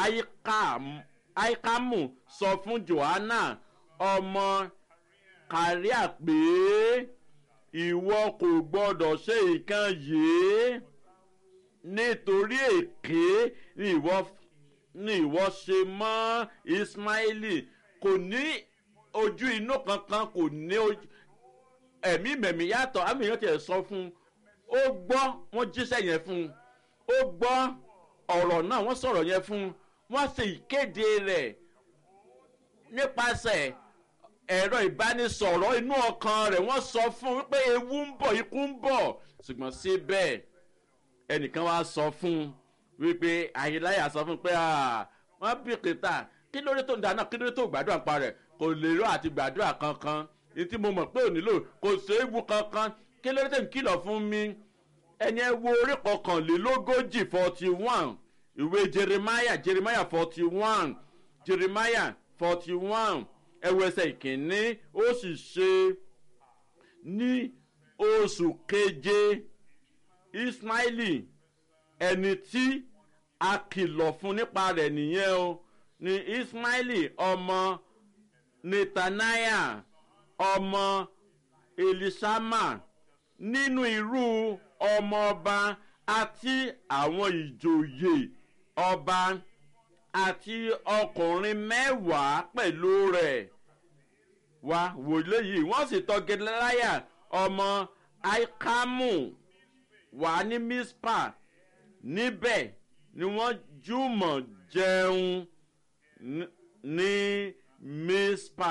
aikamu sọ fún johanna ọmọ kàríà pé ìwọ kò gbọdọ̀ ṣe nǹkan yìí nítorí èké ni ìwọ ni ìwọ ṣe mọ́ ismaili kò ní ojú inú kankan kò ní ojú ẹ̀mí mẹ̀mí yàtọ̀ àmì yẹn tiẹ̀ sọ fún un ó gbọ́ wọ́n jíṣẹ́ yẹn fún un ó gbọ́ ọ̀rọ̀ náà wọ́n sọ̀rọ̀ yẹn fún un wọ́n sì kéde rẹ̀ nípasẹ̀ ẹ̀rọ ìbánisọ̀rọ̀ inú ọkàn rẹ̀ wọ́n sọ fún un wípé ewu ń bọ̀ ikú ń bọ̀ ṣùgbọ́n síbẹ̀ ẹnìkan wá sọ fún un wípé àyíláyà sọ fún un pé wọ́n bí kìtà kí lórí tó ń dáná kí lórí tó gbàdúrà pa rẹ̀ kò lè rọ àti gbàdúrà kankan ní tí mo mọ̀ pé ò nílò kò séwu kankan kí lórí tó ń kìlọ̀ fún mi ẹni ẹ wo orí kọkànlélógójì forty one ìwé jeremiah jeremiah forty one jeremiah forty one ẹwọ ẹsẹ ìkíní ó sì ṣe ní oṣù keje ismaili ẹni tí a kìlọ̀ fún nípa rẹ̀ nìyẹn o ni ismaili ọmọ netaniah ọmọ elisama nínú irú ọmọọba àti àwọn ìjòyè ọba àti ọkùnrin mẹ́wàá pẹ̀lú rẹ̀ wá wòlé yìí wọ́n sì tọ́ gẹlẹ́láyà ọmọ aikamu wà ní mispa níbẹ̀ ni wọ́n jùmọ̀ jẹun ní mispa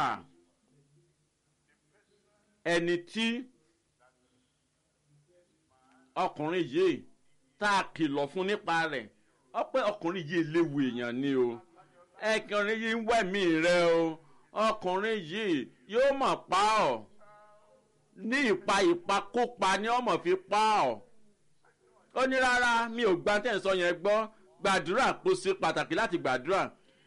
ẹni tí ọkùnrin yìí tá a kìlọ̀ fún nípa rẹ̀ ọpẹ́ ọkùnrin yìí léwu èèyàn ni o ẹkùnrin yìí ń wẹ̀mí rẹ o ọkùnrin yìí yóò mọ̀ pa ọ́ ní ìpa ìpakópa ni ọmọ fi pa ọ́ ó ní rárá mi ò gba tẹ̀sán yẹn gbọ́ gbàdúrà kó ṣe pàtàkì láti gbàdúrà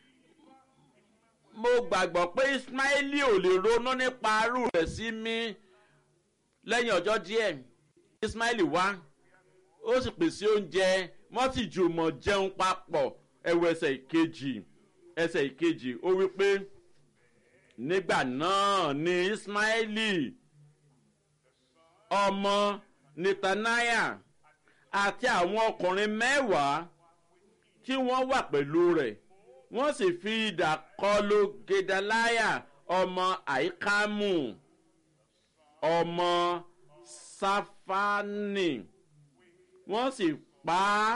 mo gbàgbọ́ pé ismaili ò lè ronú nípa arú rẹ̀ sí mi lẹ́yìn ọjọ́ díẹ̀ ismaili wá ó sì pèsè oúnjẹ wọ́n sì jùmọ̀ jẹun papọ̀ ẹ̀wọ̀ ẹsẹ̀ ìkejì ẹsẹ̀ ìkejì ó wí pé nígbà náà ni ismaili ọmọ netaniah àti àwọn ọkùnrin mẹ́wàá tí wọ́n wà pẹ̀lú rẹ̀ wọ́n sì fi idà kọlu gedalaya ọmọ àìkámù ọmọ sáfánì wọ́n sì pa á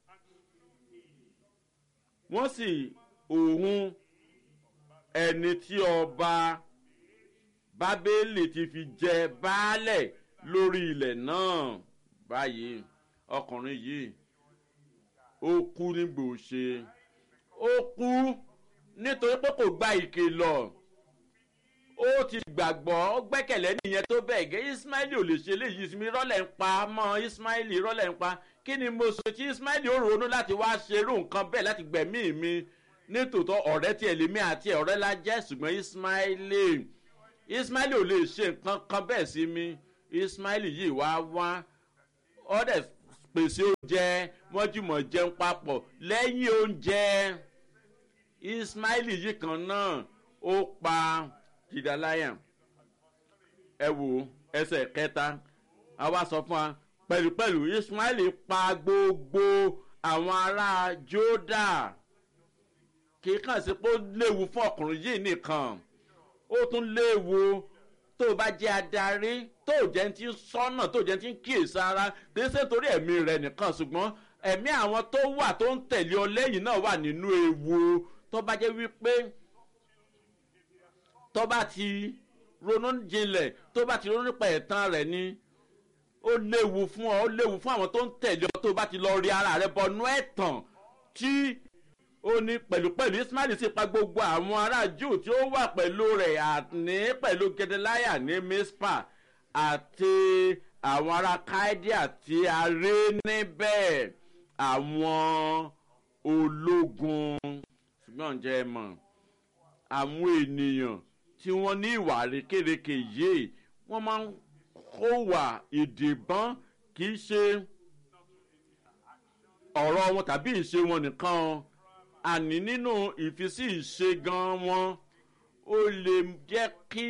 wọ́n sì òun ẹni tí ọba bábélì ti fi jẹ baálẹ̀ lórí ilẹ̀ náà báyìí ọkùnrin yìí ó kú nígbò ṣe ó kú nítorí pé kò gba ìkìlọ̀ ó ti gbàgbọ́ ó gbẹ́kẹ̀lé nìyẹn tó bẹ́ẹ̀ gẹ́ ismaili ò lè ṣe léyìí sinmi rọ́lẹ̀ ń pa mọ́ ismaili rọ́lẹ̀ ń pa kí ni mo sọ tí ismaili ó ronú láti wá ṣerú nǹkan bẹ́ẹ̀ láti gbẹ̀mí mi nítòótọ́ ọ̀rẹ́ tiẹ̀ lèmi àti ọ̀rẹ́ la jẹ́ ṣùgbọ́n ismaili ismaili ò lè ṣe nǹkan kan bẹ́ẹ̀ sí mi ismaili yìí wá wá ó dẹ̀ pèsè oúnjẹ wọ́n jùmọ̀ jẹun papọ̀ lẹ́yìn oúnjẹ ismaili yìí kan náà ó pa jìdáláyà ẹ wò ẹsẹ̀ kẹta àwa sọ fún wa pẹ̀lúpẹ̀lú ismaili pa gbogbo àwọn ará jódà kì í kàn sí pé ó léwu fún ọkùnrin yìí nìkan ó tún léwu tó o bá jẹ́ adarí tó o jẹ́ ti ń sọ́nà tó o jẹ́ ti ń kíyèsí ara kì í ṣe torí ẹ̀mí rẹ̀ nìkan ṣùgbọ́n ẹ̀mí àwọn tó wà tó ń tẹ̀lé ọ lẹ́yìn náà wà nínú ewu tó bá jẹ́ wípé tó bá ti ronú jinlẹ̀ tó bá ti ronú nípa ẹ̀tàn rẹ̀ ni ó léwu fún ọ ó léwu fún àwọn tó ń tẹ̀lé ọ tó bá ti lọ rí ara rẹ bọnú ẹ̀tàn tí ó ní pẹ̀lúpẹ̀lú ismail sì pa gbogbo àwọn ará jù tí ó wà pẹ̀lú rẹ̀ àní pẹ̀lú gedeliah ní mispa àti àwọn ará kaidia tí a rí níbẹ̀ àwọn ológun ṣùgbọ́n ǹjẹ́ ẹ mọ̀ àwọn ènìyàn tí wọ́n ní ìwà rékèrèkè yìí wọ́n máa ń kó wà ìdìbọn kì í ṣe ọ̀rọ̀ wọn tàbí ìṣe wọn nìkan àní nínú ìfisí ìṣe gan wọn ó lè jẹ́ kí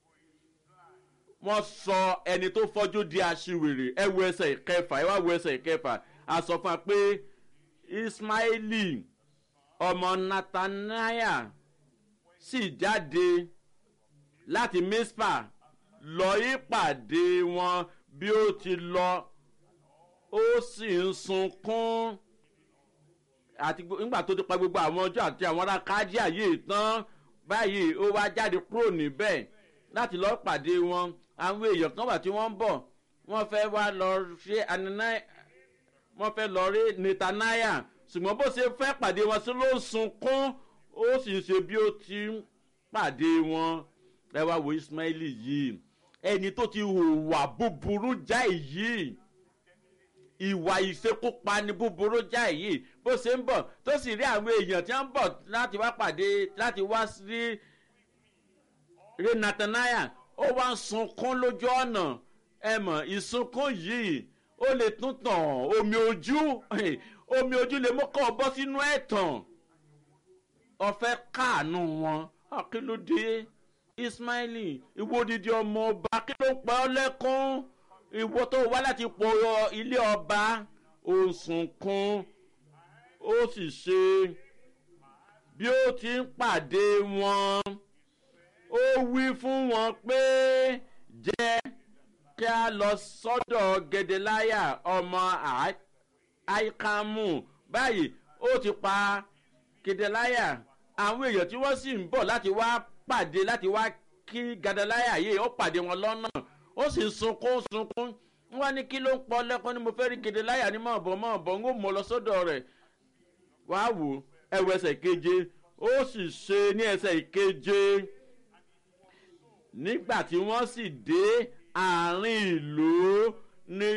wọ́n sọ ẹni tó fọ́jú di aṣiwèrè ẹ wo ẹsẹ̀ ìkẹfà ẹ wá wo ẹsẹ̀ ìkẹfà a sọ fún wa pé ismaili ọmọ nathaniah sì jáde láti mispa lọ ìpàdé wọn bí ó ti lọ ó sì ń sunkún àti nígbà tó ti pa gbogbo àwọn ọjọ́ àti àwọn ará kájíà yìí tán báyìí ó wá jáde kúrò níbẹ̀ láti lọ́ọ́ pàdé wọn àwọn èèyàn kan wà tí wọ́n ń bọ̀ wọ́n fẹ́ wá lọ ṣe ananai wọ́n fẹ́ lọ rí netanaya ṣùgbọ́n bó ṣe fẹ́ pàdé wọn sí ló ń sunkún ó sì ń ṣe bí ó ti ń pàdé wọn ẹ wá wo ismaili yìí ẹni tó ti hùwà búburú jáì yìí ìwà ìṣekúpani búburú jáì yìí bó ṣe ń bọ̀ tó sì rí àwọn èèyàn tí wọ́n ń bọ̀ láti wá pàdé láti wá sí rí nathaniah ó wá ń sunkún lójú ọ̀nà ẹ mọ̀ ìsunkún yìí ó lè tún tàn omi ojú omi ojú lè mú kọ́ ọ bọ́ sínú ẹ̀tàn ọ̀fẹ́ káànú wọn kí ló dé ismaili ìwọ odidi ọmọ ọba kí ló ń pa ọ lẹ́kún ìwọ tó wá láti pọ̀ ilé ọba ó ń sunkún ó sì ṣe bí ó ti ń pàdé wọn ó wí fún wọn pé jẹ́ kí a lọ sọ́dọ̀ gẹ̀dẹ̀láyà ọmọ àìkàmù báyìí ó ti pa gẹ̀dẹ̀láyà àwọn èèyàn tí wọ́n sì ń bọ̀ láti wá pàdé láti wá kí gẹ̀dẹ̀láyà yìí ó pàdé wọn lọ́nà ó sì sunkún sunkún wọ́n ní kí ló ń pọ́ lẹ́kọ́ ni mo fẹ́ rí gẹ̀dẹ̀láyà ní mọ̀ bọ̀ mọ̀ bọ̀ ń ó mọ̀ lọ sọ́dọ̀ rẹ̀ wàá wò ẹwọ ẹsẹ̀ keje ó sì ṣe ní ẹsẹ̀ ìkeje nígbà tí wọ́n sì dé àárín ìlú ní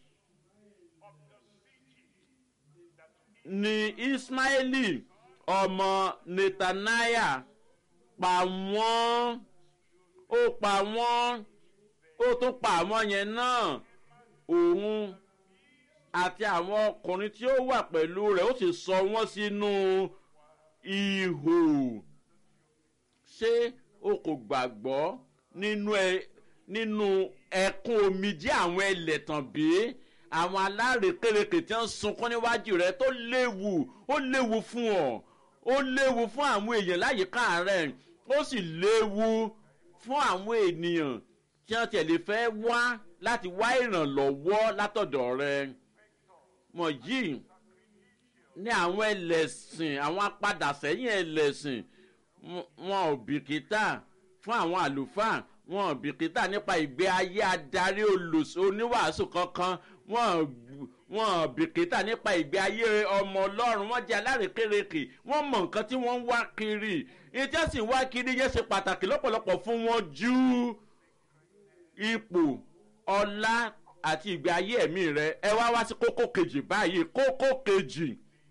ní ismaili ọmọ netanaya pa wọ́n ó pa wọ́n ó tún pa àwọn yẹn náà òun àti àwọn ọkùnrin tí ó wà pẹ̀lú rẹ̀ ó sì sọ wọ́n sínú ihò ṣé o kò gbàgbọ́ nínú ẹ nínú ẹkún omijé àwọn ẹlẹ́tàn bí àwọn alárèkérekè tí wọ́n sunkún níwájú rẹ̀ tó léwu ó léwu fún ọ ó léwu fún àwọn èèyàn láyìíká rẹ̀ ó sì léwu fún àwọn ènìyàn tí wọ́n tẹ̀lé fẹ́ wá láti wá ìrànlọ́wọ́ látọ̀dọ̀ rẹ̀ mọ̀ yìí ní àwọn ẹlẹ́sìn àwọn apadà sẹ́yìn ẹlẹ́sìn wọn ò bìkítà fún àwọn àlùfáà wọn ò bìkítà nípa ìgbé ayé adarí oníwàásù kankan wọn wọn ò bìkítà nípa ìgbé ayé ọmọ ọlọ́run wọn jẹ́ alárèkérekè wọn mọ nǹkan tí wọ́n ń wá kiri ìtẹ́ sì wá kiri yẹn ṣe pàtàkì lọ́pọ̀lọpọ̀ fún wọn ju ipò ọlá àti ìgbé ayé ẹ̀mí rẹ ẹ wá wá sí kókó kejì báyìí kókó kejì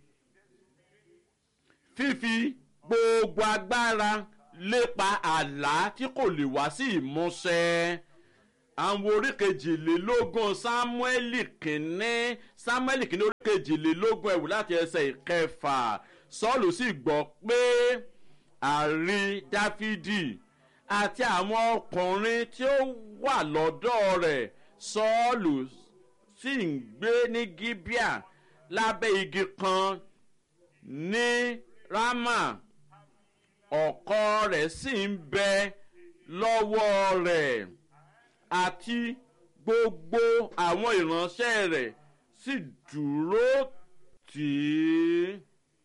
fífi gbogbo agbára lépa àlá tí kò lè wá sí ìmúṣẹ àwọn orí kejìlélógún sámúẹ́lì kìíní sámúẹ́lì kìíní orí kejìlélógún ẹ̀wù láti ẹsẹ̀ ìkẹfà sọ́ọ̀lù sì gbọ́ pé àrí dáfídì àti àwọn ọkùnrin tí ó wà lọ́dọ̀ rẹ̀ sọ́ọ̀lù sì ń gbé ní gíbíà lábẹ́ igi kan ní rámà ọkọ rẹ̀ sì ń bẹ lọ́wọ́ rẹ̀ àti gbogbo àwọn ìránṣẹ́ rẹ̀ sì dúró tì í.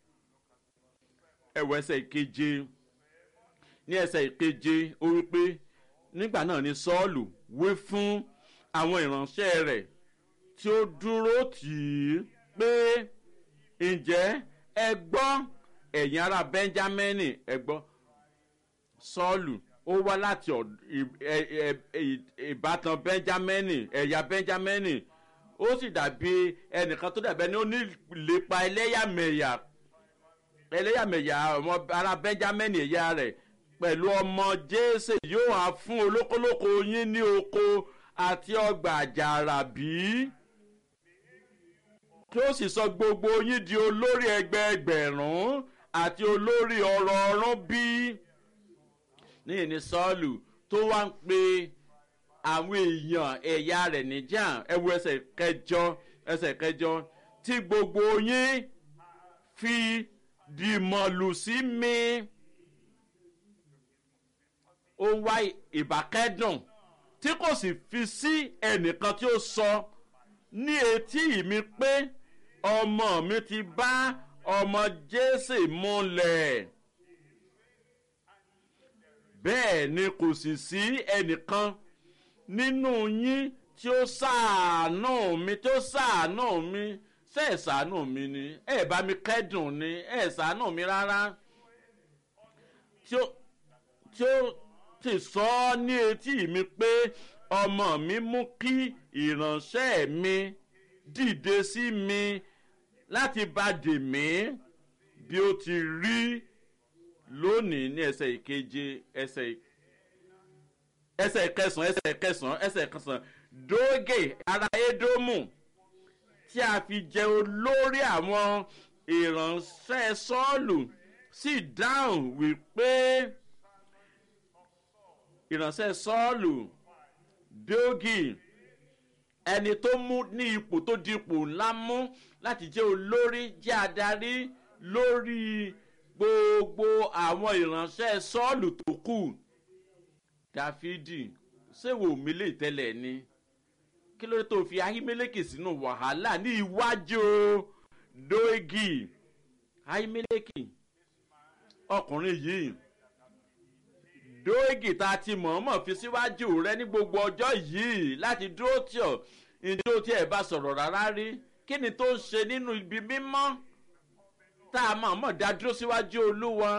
ẹ̀wọ̀ ẹsẹ̀ ìkeje ní ẹsẹ̀ ìkeje ó wí pé nígbà náà ni sọ́ọ̀lù wí fún àwọn ìránṣẹ́ rẹ̀ tí ó dúró tì í pé ǹjẹ́ ẹ gbọ́ ẹ̀yin ará bẹ́ńjámẹ́nì ẹ gbọ́ sọ́ọ̀lù ó wá láti ìbátan bẹ́ńjámẹ́nì ẹ̀yà bẹ́ńjámẹ́nì ó sì dàbí ẹnìkan tó dàbí ẹni ó ní ìlépa ẹlẹ́yàmẹ̀yà ẹlẹ́yàmẹ̀yà ọmọ ará bẹ́ńjámẹ́nì ẹ̀yà rẹ̀ pẹ̀lú ọmọ jésè yóò há fún olókolóko yín ní oko àti ọgbà àjàrà bíi tí ó sì sọ gbogbo yín di olórí ẹgbẹẹgbẹ̀rún àti olórí ọ̀rọ̀ ọ̀rún bí. ní ìní sọ́ọ̀lù tó wá ń pe àwọn èèyàn ẹ̀yà rẹ̀ níjà ẹwu ẹsẹ̀ kẹjọ ẹsẹ̀ kẹjọ tí gbogbo yín fi dìmọ̀lù sí mi. ó wá ìbákẹ́dùn tí kò sì fi sí ẹnìkan tí ó sọ ní etí mi pé ọmọ mi ti bá ọmọ jésè múlẹ̀ bẹ́ẹ̀ ni kò sì sí ẹnìkan nínú yín tí ó ṣàánú mi tí ó ṣàánú mi ṣe ẹ̀ ṣàánú mi ni ẹ̀ bá mi kẹ́dùn ni ẹ̀ ṣàánú mi rárá tí ó tí ó ti sọ ọ́ ní etí mi pé ọmọ mi mú kí ìránṣẹ́ mi dìde sí mi láti bá dè mí bí ó ti rí lónìí ní ẹsẹ̀ ìkeje ẹsẹ̀ ẹsẹ̀ kẹsàn ẹsẹ̀ kẹsàn ẹsẹ̀ kẹsàn dógè ara édómù tí a fi jẹ olórí àwọn ìránṣẹ́ sọ́ọ̀lù sì dáhùn wípé ìránṣẹ́ sọ́ọ̀lù dógì ẹni tó mú ní ipò tó di ipò ńlá mú láti jẹ́ olórí jẹ́ adarí lórí gbogbo àwọn ìránṣẹ́ sọ́ọ̀lù tó kù dáfídì ṣéwò mi lè tẹ́lẹ̀ ni kí ló dé tó fi ahimeleke sínú wàhálà ní iwájú dógì ahimeleke ọkùnrin yìí dóògì tá a ti mọ̀ọ́mọ̀ fi síwájú rẹ ní gbogbo ọjọ́ yìí láti dúró tí ọ̀ ìdí tí ẹ̀ bá sọ̀rọ̀ rárá rí kí ni tó ń ṣe nínú ibi mímọ́ tá a mọ̀ọ́mọ̀ dá dúró síwájú olúwa.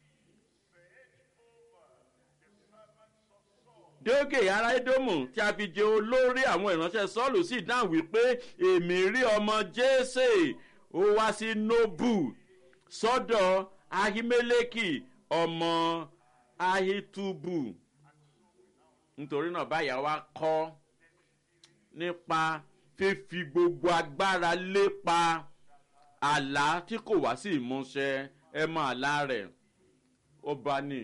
dóògì ará edomu tí a fi jẹ olórí àwọn ìránṣẹ́ sọ́ọ̀lù sì dáhùn wípé èmi rí ọmọ jésè ó wá sí nobu sọ́dọ̀ ahimeleki ọmọ ahitubu nítorí náà báyà wá kọ́ nípa fífi gbogbo agbára lépa àlá tí kò wá sí ìmúṣẹ ẹ mọ àlá rẹ̀ ó bá ní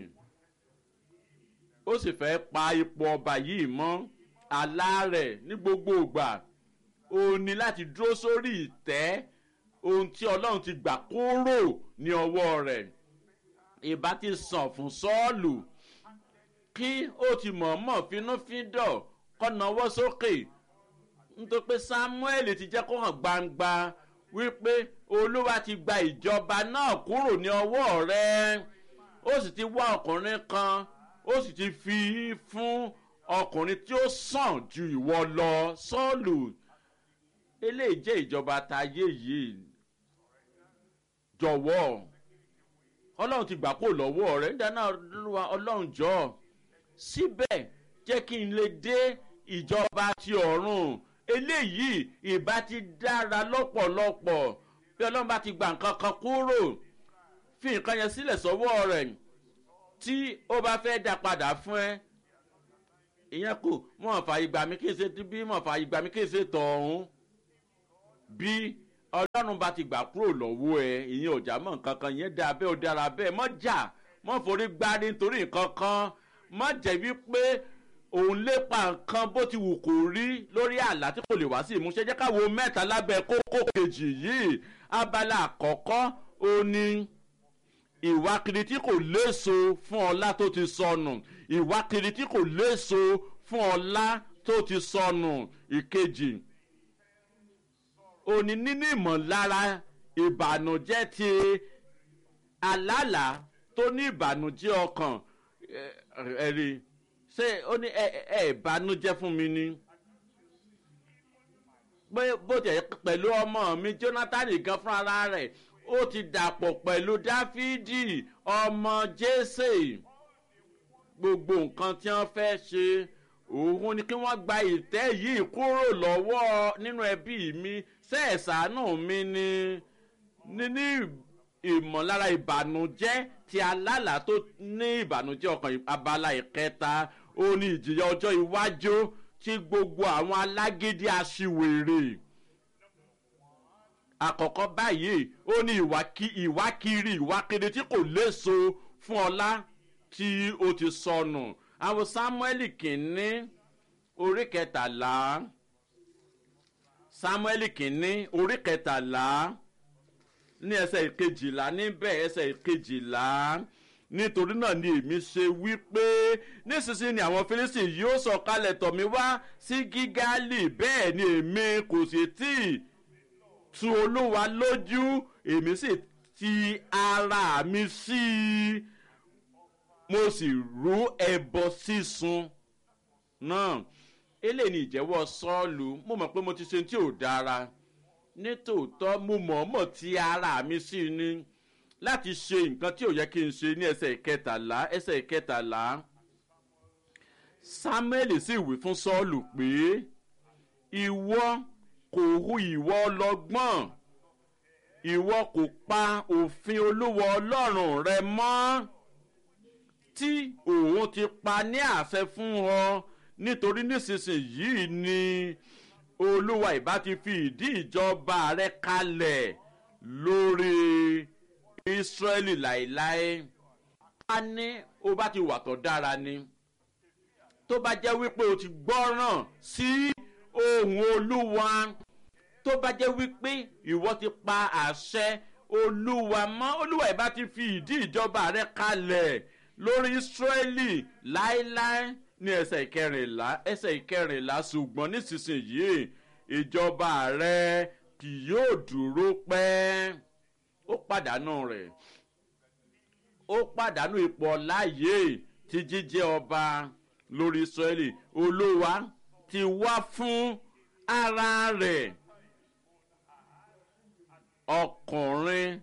ó sì fẹ́ pa ipò ọba yìí mọ́ àlá rẹ̀ ní gbogbo ìgbà ó ní láti dúró sórí ìtẹ́ ohun tí ọlọ́run ti gbà kúrò ní ọwọ́ rẹ̀ ìbá ti sàn fún sọ́ọ̀lù kí ó ti mọ̀ọ́mọ̀ finúfíndọ̀ kọ́ náwó sókè nítorí pé samuel ti jẹ́ kó hàn gbangba wípé olúwa ti gba ìjọba náà kúrò ní ọwọ́ rẹ̀ ó sì ti wá ọkùnrin kan ó sì ti fi fún ọkùnrin tí ó sàn ju ìwọ lọ sọ́ọ̀lù eléyìí jẹ́ ìjọba tayé yìí jọ̀wọ́ ọlọ́run ti gbà kó lọ́wọ́ rẹ̀ nígbà náà lọ́wọ́ ọlọ́run jọ síbẹ̀ jẹ́ kí n lè dé ìjọba ti ọ̀run eléyìí ìbá ti dára lọ́pọ̀lọpọ̀ bí ọlọ́run bá ti gbà nǹkan kan kúrò fi nǹkan yẹn sílẹ̀ sọ́wọ́ rẹ̀ tí ó bá fẹ́ dá padà fún ẹ ìyẹn kò mọ̀ fà ìgbà mi kí n ṣe ti bí mọ̀ fà ìgbà mi kí n ṣe tọ̀hún bí ọlọ́run bá ti gbà kúrò lọ́wọ́ ẹ ìyẹn ò já mọ̀ nǹkan kan ìyẹn dáa bẹ́ẹ̀ ó dára bẹ́ẹ̀ mọ̀ jà mọ̀ forí gbárí nítorí nǹkan kan mọ̀ jẹ́ wípé òun lépa nǹkan bó ti wù kó rí lórí àlá tí kò lè wá sí ìmúṣẹ jẹ́ káwo mẹ́ta lábẹ́ kókó kejì yìí abala àkọ́kọ́ ó ní ìwà kiri tí kò léso fún ọlá tó ti sọnù ìwà kiri tí kò léso fún ọlá tó ti sọnù ìkejì òní nínú ìmọ̀lára ìbànújẹ́ ti alálà tó ní ìbànújẹ́ ọkàn ẹ̀rí ṣé ó ní ẹ ẹ ìbànújẹ́ fún mi ni pé bó tẹ̀ pẹ̀lú ọmọ mi jonathan gan fúnra rẹ̀ ó ti dàpọ̀ pẹ̀lú dáfídì ọmọ jésè gbogbo nǹkan tí wọ́n fẹ́ ṣe òun ni kí wọ́n gba ìtẹ́ yìí kúrò lọ́wọ́ nínú ẹbí mi sẹ́ẹ̀sánù mi ni níní ìmọ̀lára ìbànújẹ́ ti alálà tó ní ìbànújẹ́ ọkàn abala ìkẹta ó ní ìjìyà ọjọ́ iwájú tí gbogbo àwọn alágídí aṣiwèrè àkọ́kọ́ báyìí ó ní ìwákiri ìwákiri tí kò léso fún ọlá tí ó ti sọnù àwọn samuel kìíní orí kẹtàlá samuel kìíní orí kẹtàlá ní ẹsẹ̀ ìkejìlá níbẹ̀ ẹsẹ̀ ìkejìlá nítorí náà ni èmi ṣe wí pé nísinsìnyí ni àwọn fírísì yóò sọ̀kalẹ̀ tọ̀ mí wá sí gígálì bẹ́ẹ̀ ni èmi kò sì tí ì tu olúwa lójú èmi sì ti ara mi sí i mo sì rú ẹbọ sísun náà eléyìí ni ìjẹ́wọ́ sọ́ọ̀lù mo mọ̀ pé mo ti ṣe tí ò dára nítòótọ́ mo mọ̀ọ́mọ̀ ti ara mi sí i ni láti ṣe nǹkan tí ò yẹ kí n ṣe ní ẹsẹ̀ ìkẹtàlá ẹsẹ̀ ìkẹtàlá samuel sì wí fún sọ́ọ̀lù pé ìwọ kò hu ìwọ ọlọgbọ́n ìwọ kò pa òfin olúwa ọlọ́run rẹ mọ́ tí òun ti pa ní àṣẹ fún ọ nítorí nísinsìnyí ni olúwa ìbá ti fi ìdí ìjọba rẹ kalẹ̀ lórí israẹli láéláé a ní o bá ti wà tó dára ni tó bá jẹ́ wípé o ti gbọ́ràn sí ohun olúwa tó bá jẹ́ wípé ìwọ ti pa àṣẹ olúwa mọ́ olúwa ìbá ti fi ìdí ìjọba rẹ kalẹ̀ lórí israẹli láéláé ní ẹsẹ̀ ìkẹrìnlá ẹsẹ̀ ìkẹrìnlá ṣùgbọ́n nísinsìnyí ìjọba rẹ kì yóò dúró pẹ́ ó pàdánù rẹ̀ ó pàdánù ipò ọláyè ti jíjẹ́ ọba lórí israẹli olúwa ti wá fún ara rẹ̀ ọkùnrin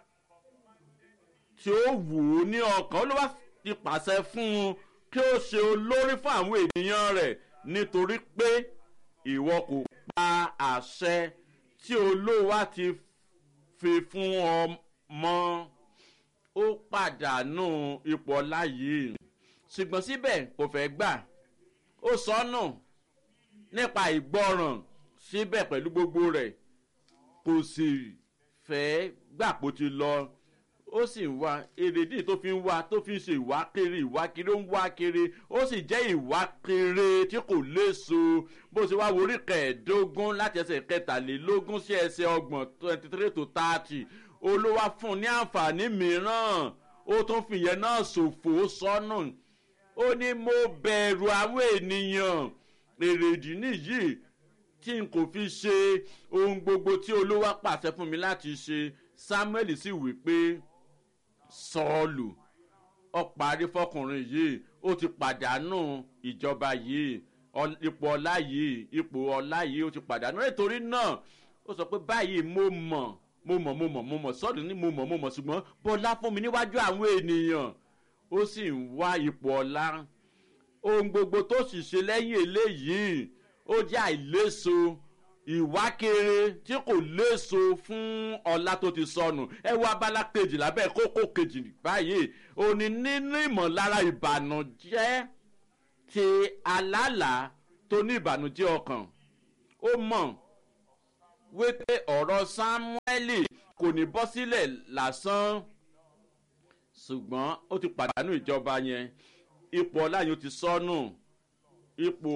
tí ó wù ú ní ọkàn olúwa ti pàṣẹ fún un kí ó ṣe olórí fún àwọn ènìyàn rẹ̀ nítorí pé ìwọ kò pa àṣẹ tí olúwa ti fi fún ọ mọ́ ó pàdánù ipò ọlá yìí ṣùgbọ́n síbẹ̀ kò fẹ́ gbà ó sọnù nípa ìgbọràn síbẹ̀ pẹ̀lú gbogbo rẹ̀ kò sì fẹ́ gbà pò ti lọ ó sì ń wá èrèdí tó fi ń wá tó fi ń ṣe ìwá kiri ìwá kiri ó ń wá kiri ó sì jẹ́ ìwá kiri tí kò léso bó ṣe wá worí kẹẹ̀ẹ́dógún láti ẹsẹ̀ kẹtàlélógún sí ẹsẹ̀ ọgbọ̀n twenty three to thirty olówá fún un ní àǹfààní mìíràn ó tún fìyẹn náà ṣòfò sọ́nù ó ní mo bẹ̀rù àwọn ènìyàn èrèdí nìyí tí n kò fi ṣe ohun gbogbo tí olówá pàṣẹ fún mi láti ṣe samuel sì wí pé sọ́ọ̀lù ọ̀parí fọkùnrin yìí ó ti pàdánù ìjọba yìí ipò ọlá yìí ipò ọlá yìí ó ti pàdánù nítorí náà ó sọ pé báyìí mo mọ̀ mo mọ̀ mo mọ̀ mo mọ̀ sọ́ọ̀lù ní mo mọ̀ mo mọ̀ ṣùgbọ́n bọ́lá fún mi níwájú àwọn ènìyàn ó sì ń wá ipò ọlá ohun gbogbo tó sì ṣe lẹ́yìn eléyìí ó jẹ́ àìléso ìwákere tí kò léso fún ọlá tó ti sọnù ẹ wọ abala kejì lábẹ́ kókó kejì báyìí òní nínú ìmọ̀lára ìbànújẹ́ ti alálàá tó ní ìbànújẹ́ ọkàn ó mọ̀ wípé ọ̀rọ̀ sámúẹ́lì kò ní bọ́ sílẹ̀ lásán ṣùgbọ́n ó ti pàdánù ìjọba yẹn ipò ọlá yẹn ó ti sọnù ipò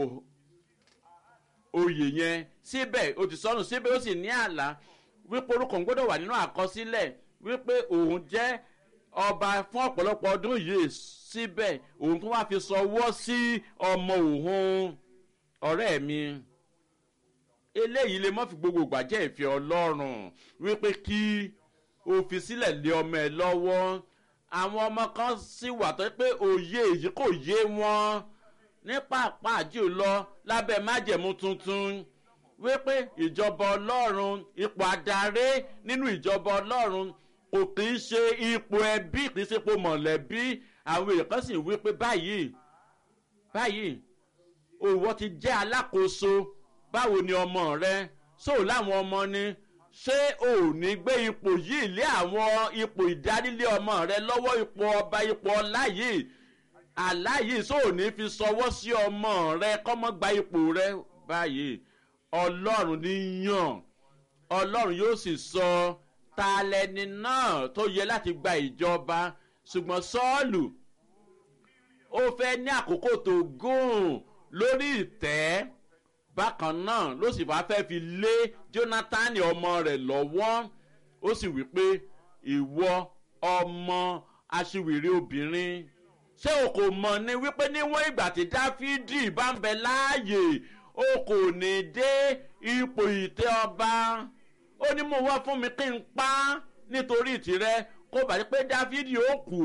oyè yẹn síbẹ̀ ó ti sọnù síbẹ̀ ó sì ní àlá wípé orúkọ ń gbọ́dọ̀ wà nínú àkọsílẹ̀ wípé òun jẹ́ ọba fún ọ̀pọ̀lọpọ̀ ọdún yìí síbẹ̀ òun tún wá fi sọwọ́ sí ọmọ òun ọ̀rẹ́ mi eléyìí lè mọ́ fi gbogbo ìgbà jẹ́ ìfẹ́ ọlọ́run wípé kí o fi sílẹ̀ lé ọmọ ẹ lọ́wọ́ àwọn ọmọ kan sì wà tó pé òye èyí kò yé wọn ní pàápàá jùlọ lábẹ́ májẹ̀mú tuntun wípé ìjọba ọlọ́run ipò adarí nínú ìjọba ọlọ́run kò kì í ṣe ipò ẹbí kì í ṣe ipò mọ̀lẹ́bí àwọn èèyàn kan sì wípé báyìí báyìí òwò ti jẹ́ alákòóso báwo ni ọmọ rẹ sóò láwọn ọmọ ni ṣé ò ní gbé ipò yìí lé àwọn ipò ìdarílé ọmọ rẹ lọ́wọ́ ipò ọba ipò ọlá yìí àlá yìí sóò ní fi sọwọ́ sí ọmọ rẹ kọ́mọ́ gba ipò rẹ báyìí ọlọ́run ní yàn ọlọ́run yóò sì sọ ta lẹni náà tó yẹ láti gba ìjọba ṣùgbọ́n sọ́ọ̀lù ó fẹ́ ní àkókò tó gùn lórí ìtẹ́ bákan náà ló sì bá fẹ́ fi lé jonathan ọmọ rẹ̀ lọ́wọ́ ó sì wí pé ìwọ ọmọ aṣiwèrè obìnrin ṣé o kò mọ̀ ni wípé níwọ̀n ìgbà tí dáfídì bá ń bẹ láàyè o kò ní dé ipò ìtẹ́ ọba ó ní mo wá fún mi kí n pa á nítorí tìrẹ kó bàjẹ́ pé dáfídì ó kú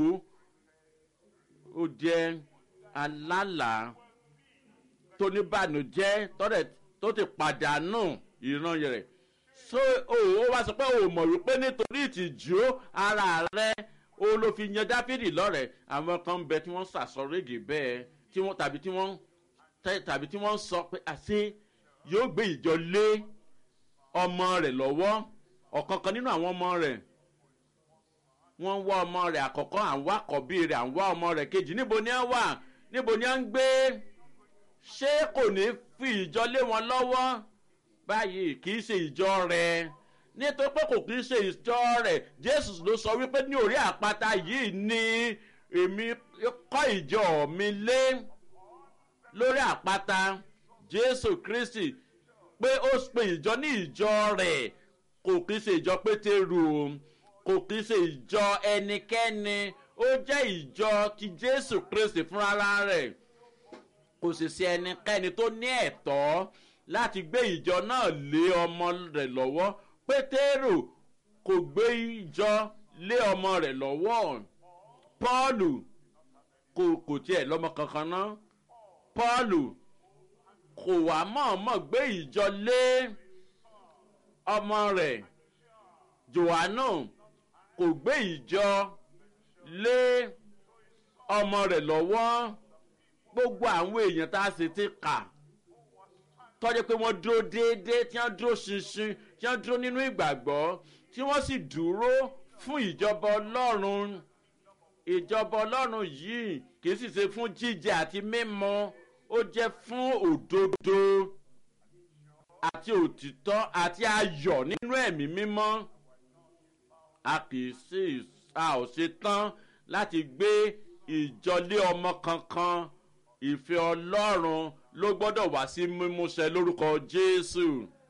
ó jẹ́ alálàá tó ní bànújẹ́ tọ́rẹ̀ tó ti pàdánù ìran rẹ̀ so ó wá sọ pé ó mọ̀ wípé nítorí ìtìjú ara rẹ̀ ó ló fi yan dáfídì lọ́rẹ̀ àwọn kan ń bẹ tí wọ́n sàsọ̀rẹ́gì bẹ́ẹ̀ tí wọ́n tàbí tí wọ́n tàbí tí wọ́n sọ pé àṣé yóò gbé ìjọ lé ọmọ rẹ̀ lọ́wọ́ ọ̀kankan nínú àwọn ọmọ rẹ̀ wọ́n ń wá ọmọ rẹ̀ àkọ́kọ́ à ń wá àkọ́bí rẹ̀ à ń wá ọmọ rẹ̀ kejì níbo ni ẹ wà níbo ni ẹ ń gbé ṣé kò ní fi ìjọ lé wọn lọ́wọ́ báyìí kì í ṣe ìjọ rẹ̀ nítorí pé kò kì í ṣe ìjọ rẹ̀ jésù ló sọ wípé ní orí àpáta yìí ni èmi kọ́ ìjọ mi lé lórí àpáta jésù kristi pé ó pe ìjọ ní ìjọ rẹ̀ kò kì í ṣe ìjọ pétérù kò kì í ṣe ìjọ ẹnikẹ́ni ó jẹ́ ìjọ ti jésù kristi fúnra rẹ̀ kò sì sí ẹnikẹ́ni tó ní ẹ̀tọ́ láti gbé ìjọ náà lé ọmọ rẹ̀ lọ́wọ́ pétérù kò gbé ìjọ lé ọmọ rẹ̀ lọ́wọ́ pọ́ọ̀lù kò kò tiẹ̀ lọ́mọ kankan ná pọ́ọ̀lù kò wá mọ̀ọ́mọ̀ gbé ìjọ lé ọmọ rẹ̀ johannu kò gbé ìjọ lé ọmọ rẹ̀ lọ́wọ́ gbogbo àwọn èèyàn tá a sì ti kà tọ́jú pé wọ́n dúró déédéé tí wọ́n dúró ṣinṣin tí wọ́n dúró nínú ìgbàgbọ́ tí wọ́n sì dúró fún ìjọba ọlọ́run ìjọba ọlọ́run yìí kì í sì ṣe fún jíjẹ àti mímọ ó jẹ́ fún òdodo àti òtítọ́ àti ayọ̀ nínú ẹ̀mí mímọ́ a kì í sì a ò ṣe tán láti gbé ìjọlé ọmọ kankan ìfẹ́ ọlọ́run ló gbọ́dọ̀ wá sí mímúṣẹ lórúkọ jésù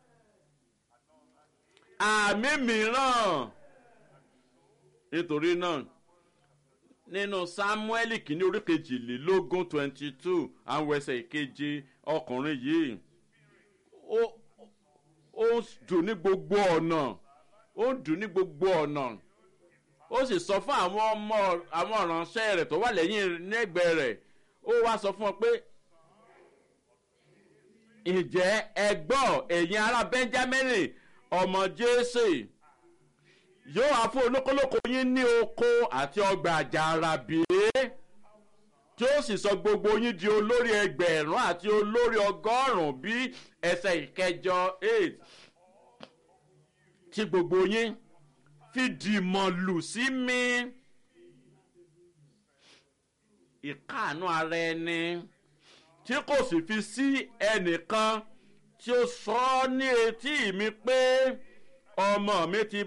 àmì mìíràn nítorí náà nínú samuel kìíní orí kejìlélógún twenty two àwọn ẹsẹ̀ ìkeje ọkùnrin yìí ó ó dùn ní gbogbo ọ̀nà ó dùn ní gbogbo ọ̀nà ó sì sọ fún àwọn ọmọ àwọn ìránṣẹ́ rẹ̀ tó wà lẹ́yìn nẹ́gbẹ̀ẹ́ rẹ̀ ó wá sọ fún ọ pé ǹjẹ́ ẹ gbọ́ ẹ̀yin ará benjamin ọmọ jésè yóò wá fún olókólókó yín ní oko àti ọgbà àjàrà bíi tí ó sì sọ gbogbo yín di olórí ẹgbẹ̀rún àti olórí ọgọ́rùn-ún bí ẹsẹ̀ ìkẹjọ eight tí gbogbo yín fi dìmọ̀ lù sí mi ìkáàánú ara ẹni tí kò sì fi sí ẹnìkan tí ó sọ ọ́ ní etí mi pé ọmọ mi ti